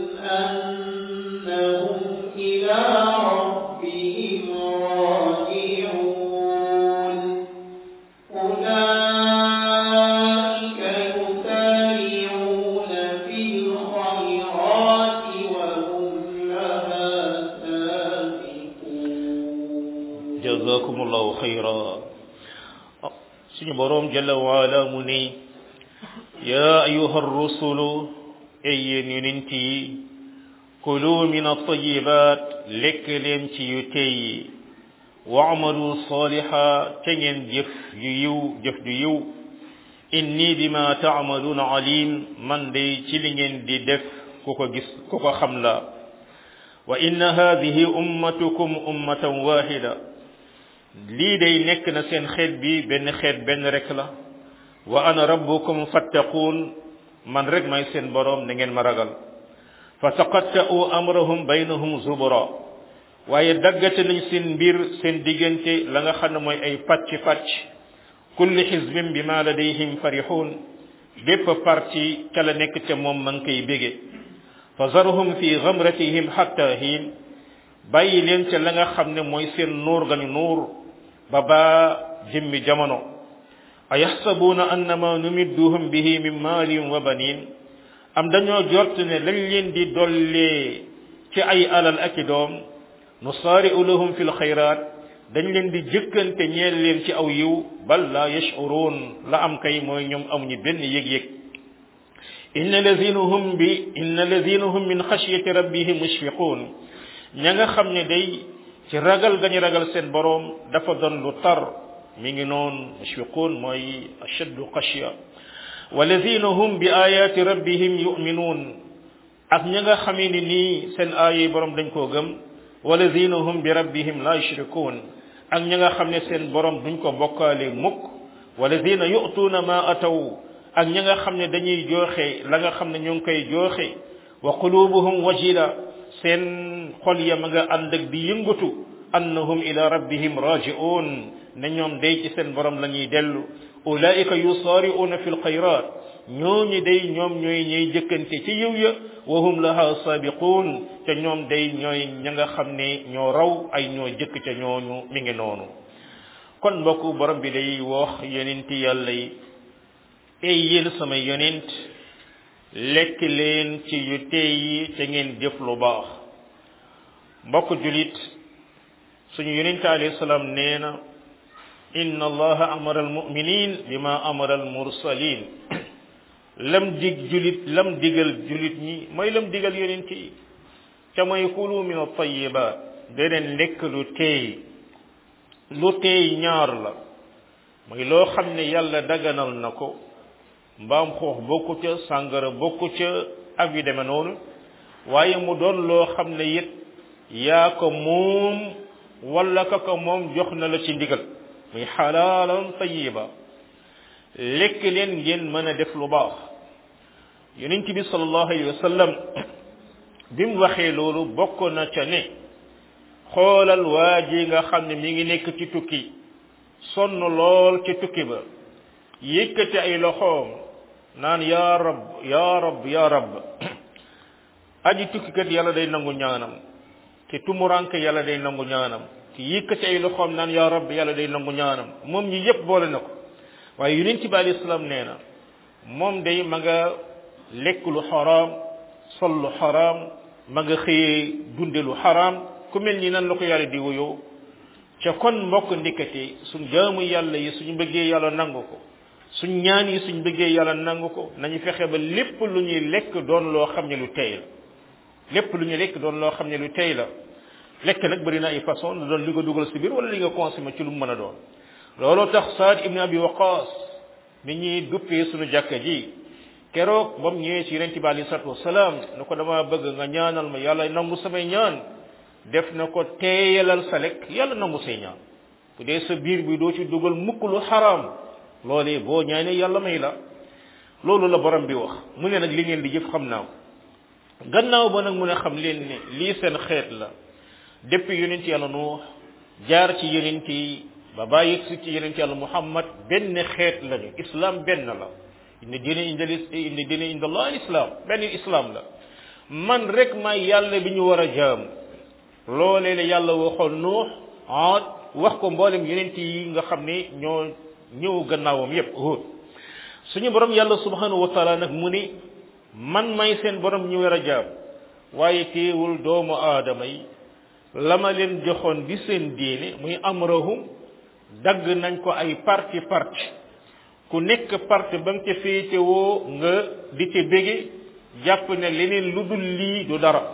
أنهم إلى ربهم راجعون أولئك يسارعون في الخيرات وهم لها سابقون jazakumullahu xayra suñu boroom jalla waala mu ne yaa ayuha rusulu ay yéen yonent yi kulu min altayibat lekk leen ci yu tey yi waamalu saliha te ngeen jëf yu yiw jëf du yiw inni bima taamaluuna alim man day ci li ngeen di def ku ko gis ku ko xam la wa inna hadihi ummatukum ummatan wahida lii day nekk na seen xeet bi benn xeet benn rek la wa ana rabbukum fattaquun man rek may seen boroom na ngeen ma ragal fa taqatta'u amrahum baynahum zubura waaye daggate nañ seen mbir seen diggante la nga xam ne mooy ay pàcc pàcc kulli xisbin bi ma ladayhim farixuun bépp parti ca la nekk ca moom ma ngi koy bége fa zarhum fi gamratihim hatta hiin bàyyi leen ca la nga xam ne mooy seen nuur gañu nuur ba baa jëmmi jamono a yaxsabuuna annama numidduhum bihi min maalin wa banin am dañoo jort ne lañ leen di dollee ci ay alal ak i doom nusaari'u lahum fi lxayraat dañ leen di jëkkante ñeel leen ci aw yiw bal la yash'uruun la am kay mooy ñoom amuñu benn yëg-yëg inna lazina hum bi inna lazina hum min xashyati rabbihim mushfiquun ña nga xam ne day ci ragal gañu ragal seen boroom dafa doon lu tar mi ngi noon mushfiquun mooy ashaddu xashya walladina hum bi ayati rabbihim yuminuun ak ña nga xamee ni nii seen aaya boroom dañ koo gëm walladina hum bi rabbihim la yushrikuun ak ña nga xam ne seen boroom duñ ko bokkaale mukk walladina yu'tuuna ma ataw ak ña nga xam ne dañuy jooxe la nga xam ne ñu ngi koy jooxe wa qulubuhum wajila seen xol ya ma nga ànd ak di yëngatu annahum ila rabbihim raji'un ne ñoom day ci seen borom la ñuy dellu ulaika yusaari'una fi lxayrat ñooñu day ñoom ñooy ñooy jëkkante ci yiw ya wa hum laha sabiqun te ñoom day ñooy ña nga xam ne ñoo raw ay ñoo jëkk ca ñooñu mi ngi noonu kon mbokku borom bi day wax yonenti yàlla yi ey yéen samay yonent lekk leen ci yu tey yi te ngeen jëf lu baax mbokk julit suñu yonente alayhi salaam nee na inna allaha amara almuminin bima amara almursalin lam dig julit lam digal julit ñi mooy lam digal yonent yi ca mooy kulu min altayibat deneen lekk lu teey lu teey ñaar la mooy loo xam ne yàlla daganal na ko mbaam xoox bokku ca sàngara bokku ca ak yu deme noonu waaye mu doon loo xam ne it yaa ko moom wala ka ko moom jox na la ci ndigal muy xalaalan tayiba lekk leen ngeen mën a def lu baax yonent bi sallallahu alayhi wa sallam bi mu waxee loolu bokk na ca ne xoolal waa ji nga xam ne mi ngi nekk ci tukki sonn lool ci tukki ba yëkkati ay loxoom naan yaa rab yaa rab yaa rab aji tukkikat yàlla day nangu ñaanam te tumuranke yàlla day nangu ñaanam te yëkkati ay loxoom naan yaa rab yàlla day nangu ñaanam moom ñi yépp boole na ko waaye yonent bi alayhi salaam nee na moom day ma nga lekk lu xaraam sol lu xaraam ma nga xëyee dunde lu xaraam ku mel ni nan la ko yàlla di wuyoo ca kon mbokk ndikkati suñ jaamu yàlla yi suñu bëggee yàlla nangu ko suñ ñaan yi suñ bëggee yàlla nangu ko nañu fexe ba lépp lu ñuy lekk doon loo xam ne lu tey la lépp lu ñuy lekk doon loo xam ne lu tey la lekk nag bëri na ay façon lu doon li nga dugal si biir wala li nga consommé ci lu mu mën a doon looloo tax Saad ibn Abi Waqas mi ñuy duppee suñu jàkka ji keroog ba mu ñëwee ci yonente bi alei salatu wasalaam ne ko dama bëgg nga ñaanal ma yàlla nangu samay ñaan def na ko teeyalal sa lekk yàlla nangu say ñaan bu dee sa biir bi doo ci dugal mukk lu xaraam loolee boo ñaanee yàlla may la loolu la borom bi wax mu ne nag li ngeen di jëf xam naa ko gannaaw ba nag mu ne xam leen ne lii seen xeet la depuis yonent yàlla nuux jaar ci yonent yi ba bàyyi si ci yonent yàlla muhammad benn xeet lañu islam benn la inna diine inda inna diine inda allah al islam benn islam la man rek may yàlla bi ñu war a jaamu loolee la yàlla waxoon nuux aad wax ko mboolem yonent yi nga xam ne ñoo ñëw gannaawam yépp Huud suñu borom yàlla subhanahu wa taala nag mu ni man may seen borom ñu war a jaam waaye teewul doomu aadama yi la ma leen joxoon di seen diine muy amrahum dagg nañ ko ay parti parti ku nekk parti ba nga ca féetewoo nga di ca bége jàpp ne leneen lu dul lii du dara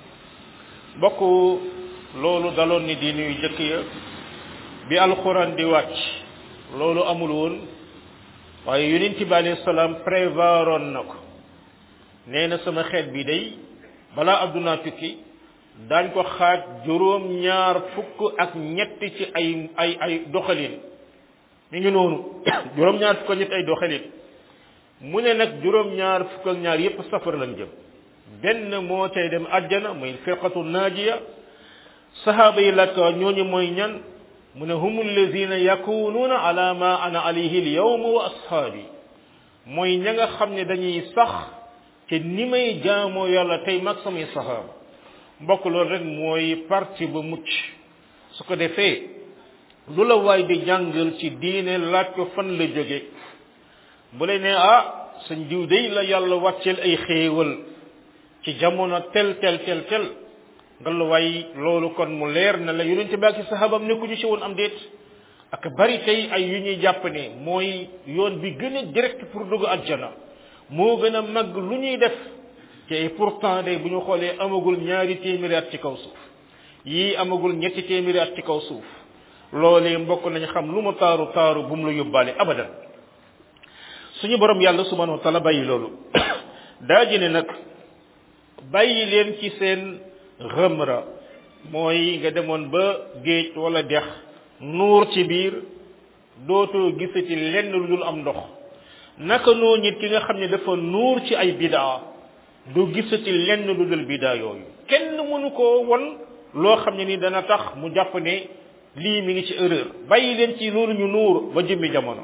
bokk loolu daloon ni diine yu jëkk ya bi alxuraan di wàcc loolu amul woon waaye yonent bi alayhi salaam prévoiroon na ko nee na sama xeet bi day balaa addunaa tukki daañ ko xaaj juróom ñaar fukk ak ñett ci ay ay ay doxalin mi ngi noonu juróom ñaar fukk ak ñett ay doxalin mu ne nag juróom ñaar fukk ak ñaar yépp safar lañ jëm benn moo cay dem àjjana muy firqatu naajiya sahaaba yi laaj ko ñooñu mooy ñan mu ne hum allazina yakunuuna ala ma ana alayhi al yawma wa ashaabi mooy ña nga xam ne dañuy sax te ni may jaamoo yàlla tey mag samay sahaaba mbokk loolu rek mooy parti ba mucc su ko defee lu la waay di jàngal ci diine laaj ko fan la jóge bu lay ne ah sañ diw day la yàlla wàcceel ay xéewal ci jamono tel tel tel tel nga la waay loolu kon mu leer na la yonente bi ak sahabam nekkuñu ci woon am déet ak bari tey ay yu ñuy jàpp ne mooy yoon bi gën a direct pour dugg àjjana moo gën a mag lu ñuy def te pourtant day bu ñu xoolee amagul ñaari téeméeri at ci kaw suuf yii amagul ñetti téeméeri at ci kaw suuf loolee mbokk nañ xam lu mu taaru taaru bu mu la yóbbaale abadan suñu borom yàlla subhanahu wa taala bàyyi loolu daa ji ne nag bàyyi leen ci seen xëmra mooy nga demoon ba géej wala dex nuur ci biir dootoo gisati lenn lu dul am ndox naka noo nit ki nga xam ne dafa nuur ci ay bidaa du gisati lenn lu dul bidaa yooyu kenn mënu koo won loo xam ne ni dana tax mu jàpp ne lii mi ngi ci erreur bàyyi leen ci loolu ñu nuur ba jëmmi jamono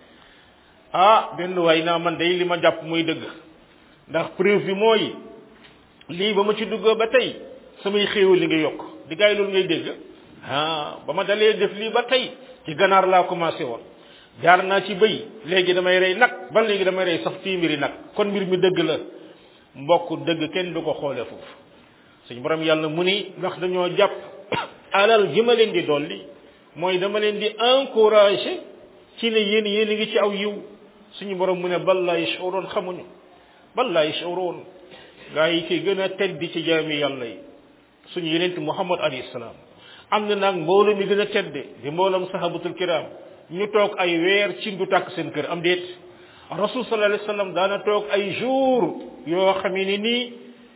ah benn waay naa man day li ma jàpp muy dëgg ndax preuve bi mooy lii ba ma ci duggoo ba tey samay xéewal li nga yokk di gaay loolu ngay dégg ah ba ma dalee def lii ba tey ci ganaar laa commencé woon jaar naa ci bëy léegi damay rey nag ba léegi damay rey sax téeméeri nag kon mbir mi dëgg la mbokk dëgg kenn du ko xoole foofu suñu borom yàlla mu ni ndax dañoo jàpp alal ji ma leen di dolli mooy dama leen di encourager ci ne yéen yéen a ngi ci aw yiw suñu borom mu ne bal laa yash'urun xamuñu bal laa yash'urun gaa yi ki gën a tedd ci jaami yàlla yi suñu yenent muhammad alayhi salaam am na nag mbooloo mi gën a tedde di mboolam sahabatul kiram ñu toog ay weer ci du tàkk seen kër am déet rasul sallallahu alayhi wasallam daana toog ay jour yoo xam ne nii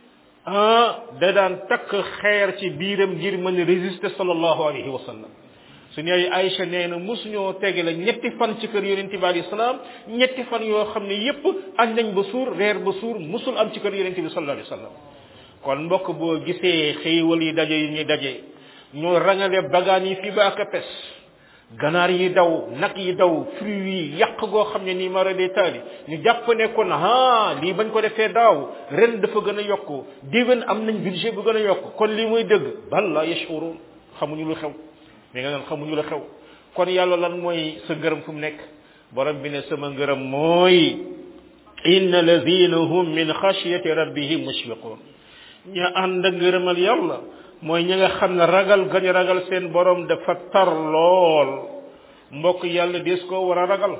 ah da daan takk xeer ci biiram ngir mën a résister sallallahu alayhi wa sallam suñu yaay Aïcha nee na mosuñoo tege la ñetti fan ci kër yonent bi alayhi salaam ñetti fan yoo xam ne yépp añ nañ ba suur reer ba suur musul am ci kër yonent bi sallallahu alayhi wa sallam kon mbokk boo gisee xéewal yi daje yi ñuy daje ñoo rangale bagaan yi fii ba ak pes ganaar yi daw nag yi daw fruits yi yàq goo xam ne nii mara de taali ñu jàpp ne kon ah lii bañ ko defee daaw ren dafa gën a yokk déwén am nañ budget bu gën a yokk kon lii muy dëgg bal la yashurun xamuñu lu xew mi nga naan xamuñu lu xew kon yàlla lan mooy sa ngërëm fu mu nekk borom bi ne sama ngërëm mooy inna alladina hum min xashyati rabbihim mushfiqun ña ànd ak ngërëmal yàlla mooy ñi nga xam ne ragal gañ ragal seen borom dafa tar lool mbokk yàlla des koo war a ragal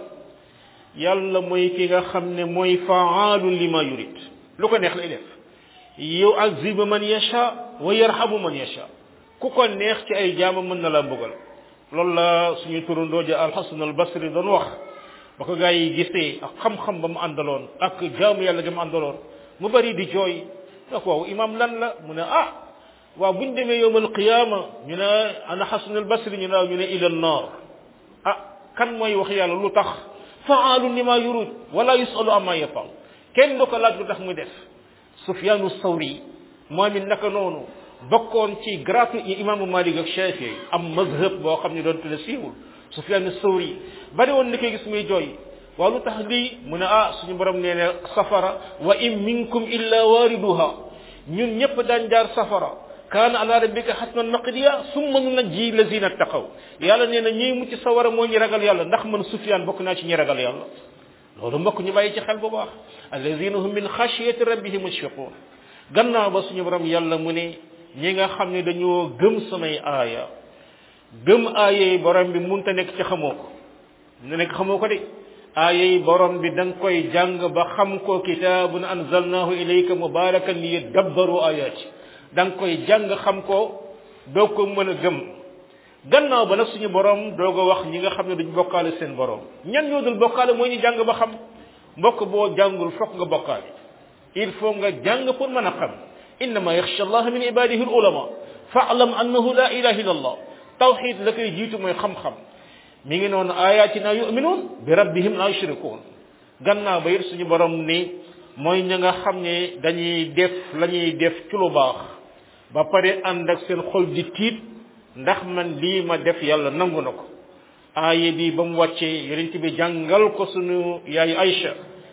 yàlla mooy ki nga xam ne mooy faalu lima yurid lu ko neex lay def yu'azzibu man yasha wa yarhamu man yasha ku ko neex ci ay jaama mën na la mbugal loolu la suñu turandoo ja alxasan al basri doon wax ba ko gaa yi gisee ak xam-xam ba mu àndaloon ak jaamu yàlla ga mu àndaloon mu bari di jooy da ko waaw imam lan la mu ne ah waaw buñ demee yowmal qiyaama ñu ne ana xasan al basri ñu ne ñu ne ila naar ah kan mooy wax yàlla lu tax faalu lima yurud wala yusalu amma yafal kenn du ko laaj lu tax muy def sufyaanu sawri moom it naka noonu bokkoon ci gratu imaamu malik ak shafii am mazhab boo xam ne doon tudde siiwul sufyaanu sawri bari woon ni koy gis muy jooy waaw lu tax lii mu ne ah suñu borom nee ne safara wa in minkum illa waariduha ñun ñëpp daan jaar safara kaana ala rabbika hatman maqdiya summa nunajji lazina taqaw yàlla nee na ñiy mucc sawara moo ñi ragal yàlla ndax man sufyaan bokk naa ci ñi ragal yàlla loolu mbokk ñu bàyyi ci xel bu baax allazina hum min xashyati rabbihim mushfiqun gannaaw ba suñu borom yàlla mu ne ñi nga xam ne dañoo gëm samay aaya gëm aaya yi borom bi munta nekk ci xamoo ko na nekk xamoo ko de aaya yi borom bi da nga koy jàng ba xam ko kitaabun anzalnahu ilayka mubarakan li yadabbaru ayaati da nga koy jàng xam ko doo ko mën a gëm gannaaw ba nag suñu borom doog a wax ñi nga xam ne duñ bokkaale seen borom ñan ñoo dul bokkaale mooy ñu jàng ba xam mbokk boo jàngul fokk nga bokkaale il faut nga jàng pour mën a xam innama yaxsha allah min ibadihi al ulama faalam annahu la ilaha illa allah tawxid la koy jiitu mooy xam-xam mi ngi noonu ayatina yuminuun bi rabbihim la yushrikuun gannaaw ba it suñu borom ni mooy ña nga xam ne dañuy def la ñuy def ci lu baax ba pare ànd ak seen xol di tiit ndax man lii ma def yàlla nangu na ko aaye bi ba mu wàccee yonent bi jàngal ko suñu yaay Aïcha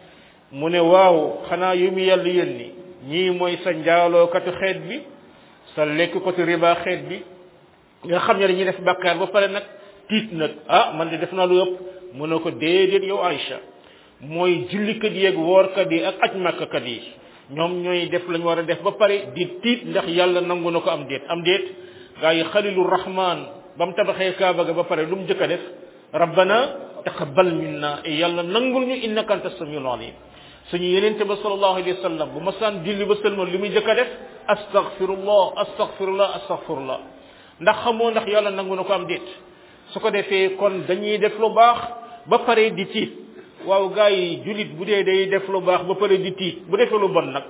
mu ne waaw xanaa yu mu yàlla yónni ñii mooy sa njaalookatu xeet bi sa lekkukatu riba xeet bi nga xam ne dañuy def bàkkaar ba pare nag tiit nag ah man de def naa lu ëpp mu ne ko déedéet yow Aïcha mooy jullikat yi ak woorkat yi ak aj màkkat yi ñoom ñooy def lañ war a def ba pare di tiit ndax yàlla nangu na ko am déet am déet gaa yi xalilu rahman ba mu tabaxee kaaba ga ba pare lu mu jëkk a def rabbana taqabbal minna e yàlla nangul ñu innaka anta samiul alim suñu yenente ba sallallahu alayhi wa sallam bu masaan julli ba sëlmal li muy jëkk a def astaghfirullah astaghfirullah astaghfirullah ndax xamoo ndax yàlla nangu na ko am déet su ko defee kon dañuy def lu baax ba pare di tiit waaw gaa yi jullit bu dee day def lu baax ba pare di tiit bu defee lu bon nag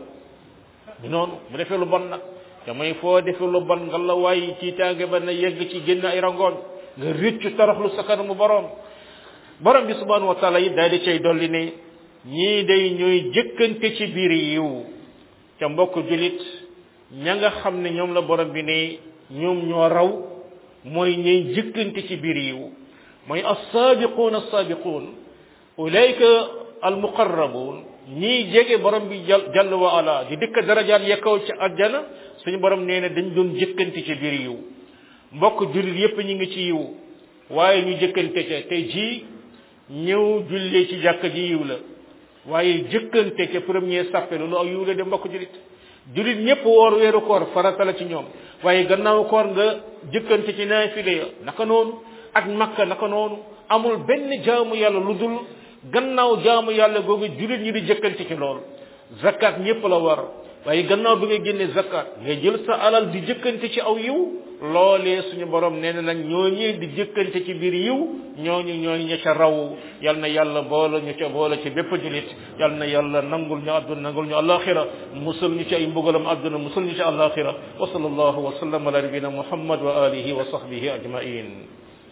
bi noonu bu defee lu bon nag te mooy foo defee lu bon nga la waay tiitaange ba na yegg ci génn ay rangoon nga rëccu toroxlu sa kanamu borom borom bi subhanahu wa taala it daal di cay dolli ne ñii day ñooy jëkkante ci biir yiw ca mbokk jullit ña nga xam ne ñoom la borom bi ne ñoom ñoo raw mooy ñuy jëkkante ci biir yiw mooy as-saabiquun as-saabiquun ulayka al-muqarrabuun ñii jege borom bi jàll wa ala di dëkk darajaat ya kaw ci àjjana suñu borom nee na dañ doon jëkkante ci biir yiw mbokk jullit yépp ñu ngi ci yiw waaye ñu jëkkante ca te ji ñëw jullee ci jàkka ji yiw la waaye jëkkante ca premier sàppe loolu ak yiw la de mbokk jullit jullit ñépp woor weeru koor farata la ci ñoom waaye gannaaw koor nga jëkkante ci naafile ya naka noonu ak makka naka noonu amul benn jaamu yàlla lu dul gannaaw jaamu yàlla googu jullit ñi di jëkkante ci lool zakat ñépp la war waaye gannaaw bi nga génne zakat nga jël sa alal di jëkkante ci aw yiw loolee suñu borom nee na nag ñooñi di jëkkante ci biir yiw ñooñu ñooñu ña ca raw yal na yàlla boole ñu ca boole ci bépp julit yal na yàlla nangul ñu àdduna nangul ñu alaxira musal ñu ci ay mbugalam àdduna musal ñu ci alaxira wa sallallahu wa sallam ala nabina muhammad wa alihi wa sahbihi ajmain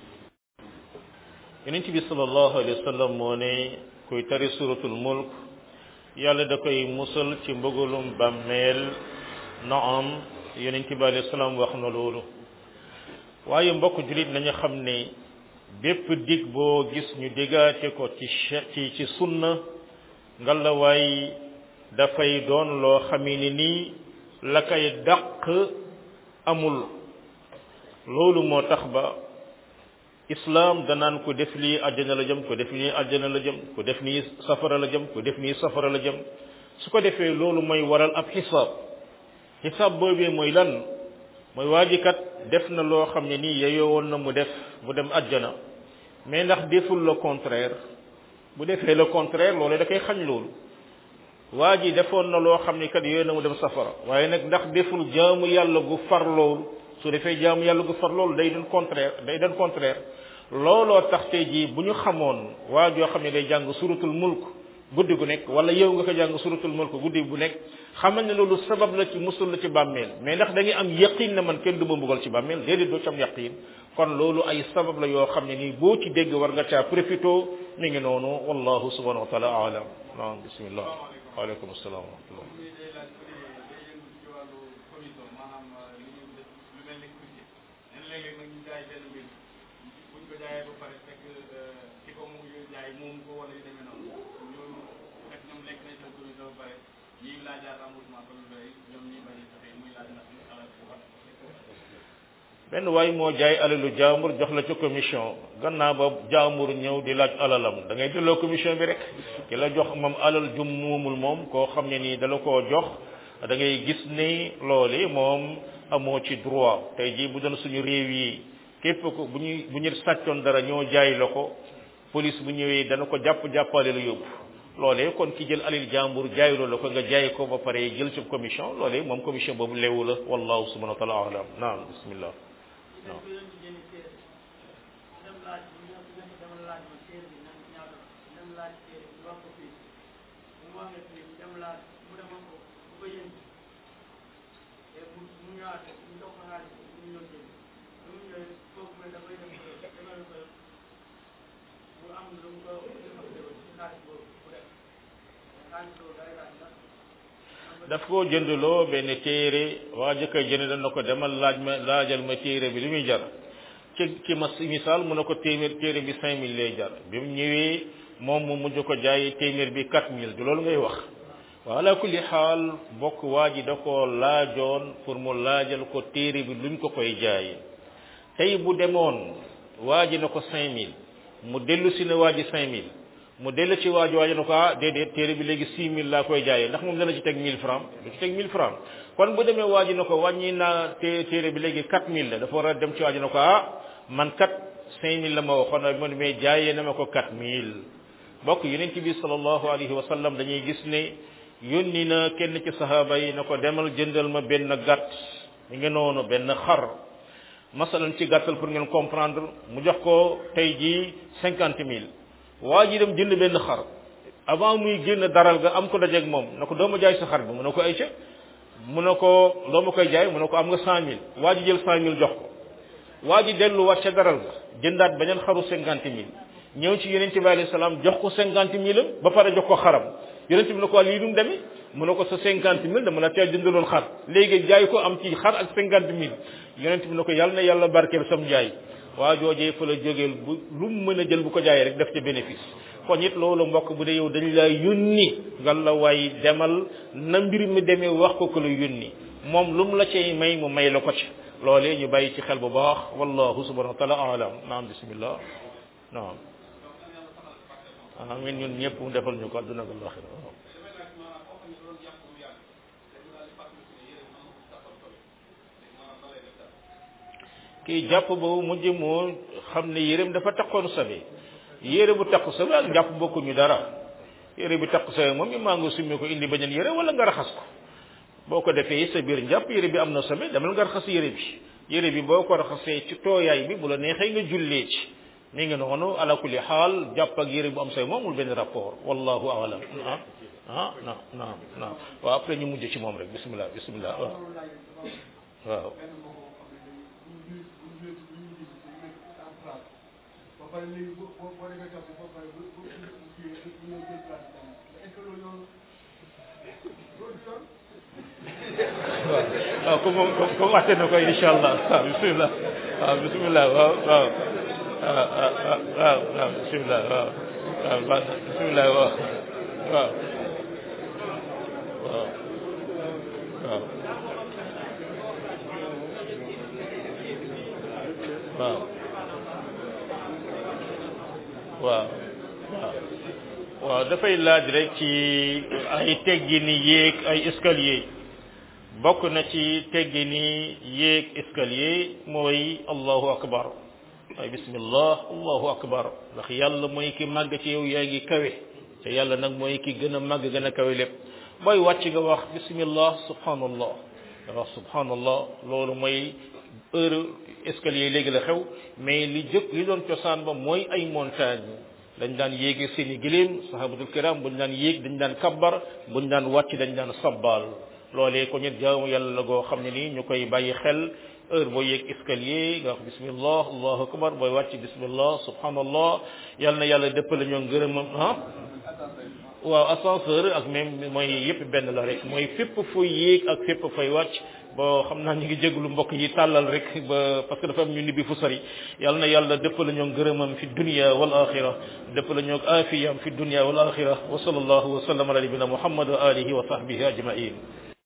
yonent bi sallallahu alayhi wa sallam moo ne kuy tari suratul mulk yàlla da koy musal ci mbugalum bàmmeel naam yonent bi alayhi salaam wax na loolu waaye mbokk julit nañu xam ne bépp dig boo gis ñu diggaate ko ci ci ci sunna ngalawaay dafay doon loo xami ni nii la koy dàq amul loolu moo tax ba islam danaan ko def lii àjjana la jëm ko def nii àjjana la jëm ko def nii safara la jëm ko def nii safara la jëm su ko defee loolu mooy waral ab xisaab xisaab boobee mooy lan mooy waa ji kat def na loo xam ne nii yeyoo woon na mu def mu dem àjjana mais ndax deful le contraire bu defee le contraire loolu da koy xañ loolu waa ji defoon na loo xam ne kat yeyoo na mu dem safara waaye nag ndax deful jaamu yàlla gu far loolu su defee jaamu yàlla gu far loolu day doon contraire day doon contraire looloo tax tey jii bu ñu xamoon waa joo xam ne day jàng suratul mulk guddi gu nekk wala yow nga ko jàng suratul mulk guddi bu nekk xamal ne loolu sabab la ci musul la ci bàmmeel mais ndax da ngay am yaqin na man kenn du ma mbugal ci bàmmeel déedéet doo ci am yaqin kon loolu ay sabab la yoo xam ne nii boo ci dégg war nga caa profito mi ngi noonu wallahu subhanahu wa taala alam naam bismillah waaleykum assalam wa rahmatullah buñ ko jaayee ba pare fekk ki ko mu jaay moom ko wala yu demee noonu ñu fekk ñoom lekk nañ seen commission ba pare ñi laajaat remboursement comme lu ñoom ñi bañ a joxe muy laaj ndax ñu alal bu baax benn waay moo jaay alalu jaambur jox la ca commission gannaaw ba jaambur ñëw di laaj alalam da ngay delloo commission bi rek ki la jox moom alal jum muumul moom koo xam ne nii dala koo jox da ngay gis ni loolu moom amoo ci droit tey jii bu doon suñu réew yi képp ko bu ñuy bu ñu sàccoon dara ñoo jaay la ko police bu ñëwee dana ko jàpp jàppale la yóbbu loolee kon ki jël alil jàmbur jaayuloo la ko nga jaay ko ba pare jël ci commission loolee moom commission boobu leewu la wallahu subhanahu wa taala alam naam bismillah non daf koo jëndloo benn téere waa jëkkër jënd dana ko demal laaj ma laajal ma téere bi li muy jar ci ci ma misaal mu ne ko téeméer téere bi cinq mille lay jar bi mu ñëwee moom mu mujj ko jaay téeméer bi quatre mille du loolu ngay wax wa ala kulli xaal bokk waa ji da koo laajoon pour mu laajal ko téere bi luñ ko koy jaay tey bu demoon waa ji na ko cinq mille mu dellu si ne waa ji cinq mille mu dellu ci waaju waajo ne ko ah déedéet téere bi léegi six mille laa koy jaayee ndax moom dana ci teg mille francs du ci teg mille francs kon bu demee waaji ne ko wàññi naa té téere bi léegi quatre mille la dafa war a dem ci waaji ne ko ah man kat cinq mille la ma waxoon na ma mais jaayee na ma ko quatre mille bokk yonent bi sallallahu alayhi wa sallam dañuy gis ne yónni na kenn ci sahaaba yi na ko demal jëndal ma benn gàtt mi ngi noonu benn xar masalan ci gàttal pour ngeen comprendre mu jox ko tey jii cinquante mille waa ji dem jënd benn xar avant muy génn daral ga am ko dajeeg moom na ko doo ma jaay sa xar bi mu ne ko ay ca mu ne ko loo ma koy jaay mu ne ko am nga cent mille waa ji jël cent mille jox ko waa ji delluwaat ca daral ga jëndaat beneen xaru cinquante mille ñëw ci yonente bi alayhi salaam jox ko cinquante mille am ba pare jox ko xaram yonente bi ne ko lii nu mu demee mu ne ko sa cinquante mille dama la teel jëndaloon xar léegi jaay ko am ci xar ak cinquante mille yonente bi ne ko yàlla na yàlla barkeel sam jaay waa joojee fa la jógeel bu lu mu mën a jël bu ko jaayee rek def ca bénéfice kon it loolu mbokk bu dee yow dañ laa yónni nga la waay demal na mbir mi demee wax ko ko la yónni moom lu mu la cay may mu may la ko ci loolee ñu bàyyi ci xel bu baax wallahu subhanahu wa taala alam naam bismillah naam amin ñun ñëpp mu defal ñu ko adduna ak alaxira kii jàpp boobu mujj moo xam ne yéreem dafa takkoon sabe yére bu takku sabe ak jàpp bokkuñu dara yére bi takku sabe moom maa nga summi ko indi beneen yére wala nga raxas ko boo ko defee sa biir njàpp yére bi am na sabe demal nga raxas yére bi yére bi boo ko raxasee ci tooyaay bi bu la neexee nga jullee ci mi ngi noonu ala kulli xaal jàpp ak yére bu am sabe moomul benn rapport wallahu alam ah ah naam naam naam waaw après ñu mujj ci moom rek bismillah bismillah waaw waaw pare léegi boo boo boo defee topp ba pare bu bu bu kii bu ñëw jël place bi est-ce que loolu yoon loolu du yoon waaw comme moom comme waxte na ko incha allah waaw bisimilah waaw bisimilah waaw waaw waaw waaw waaw bisimilah waaw waaw baax na bisimilah waaw waaw waaw waaw waaw waaw waaw waaw dafay laaj rek ci ay teggini yéeg ay escalier bokk na ci teggini yéeg escalier mooy allahu akbar ay bismillah allahu akbar ndax yàlla mooy ki màgg ci yow yaa ngi kawe te yàlla nag mooy ki gën a màgg gën a kawe lépp booy wàcc nga wax bismillah subhanallah nga wax subhanallah loolu mooy heure escalier léegi la xew mais li jëkk li doon cosaan ba mooy ay montagne dañ daan yéege seeni gëléem sahabatul kiram buñ daan yéeg dañ daan kabbar buñ daan wàcc dañ daan sabbal loolee ko ñet jaamu yàlla la goo xam ne nii ñu koy bàyyi xel heure boo yéeg escalier nga wax bismillah allahu akbar booy wàcc bismillah subhanallah yàlla na yàlla dëppale ñoo ngërëmam ah waaw ascenseur ak même mooy yëpp benn la rek mooy fépp fuy yéeg ak fépp fay wàcc bon xam naa ñu ngi jéglu mbokk yi tàllal rek ba parce que dafa am ñu nibbi fu sori yàlla na yàlla dëpp la ñoo ngërëmam fi dunia wal axira dëpp la ñoo afiyam fi dunia wal axira wa sallallahu wa sallam ala nabina muhammad wa alihi wa sahbihi ajmain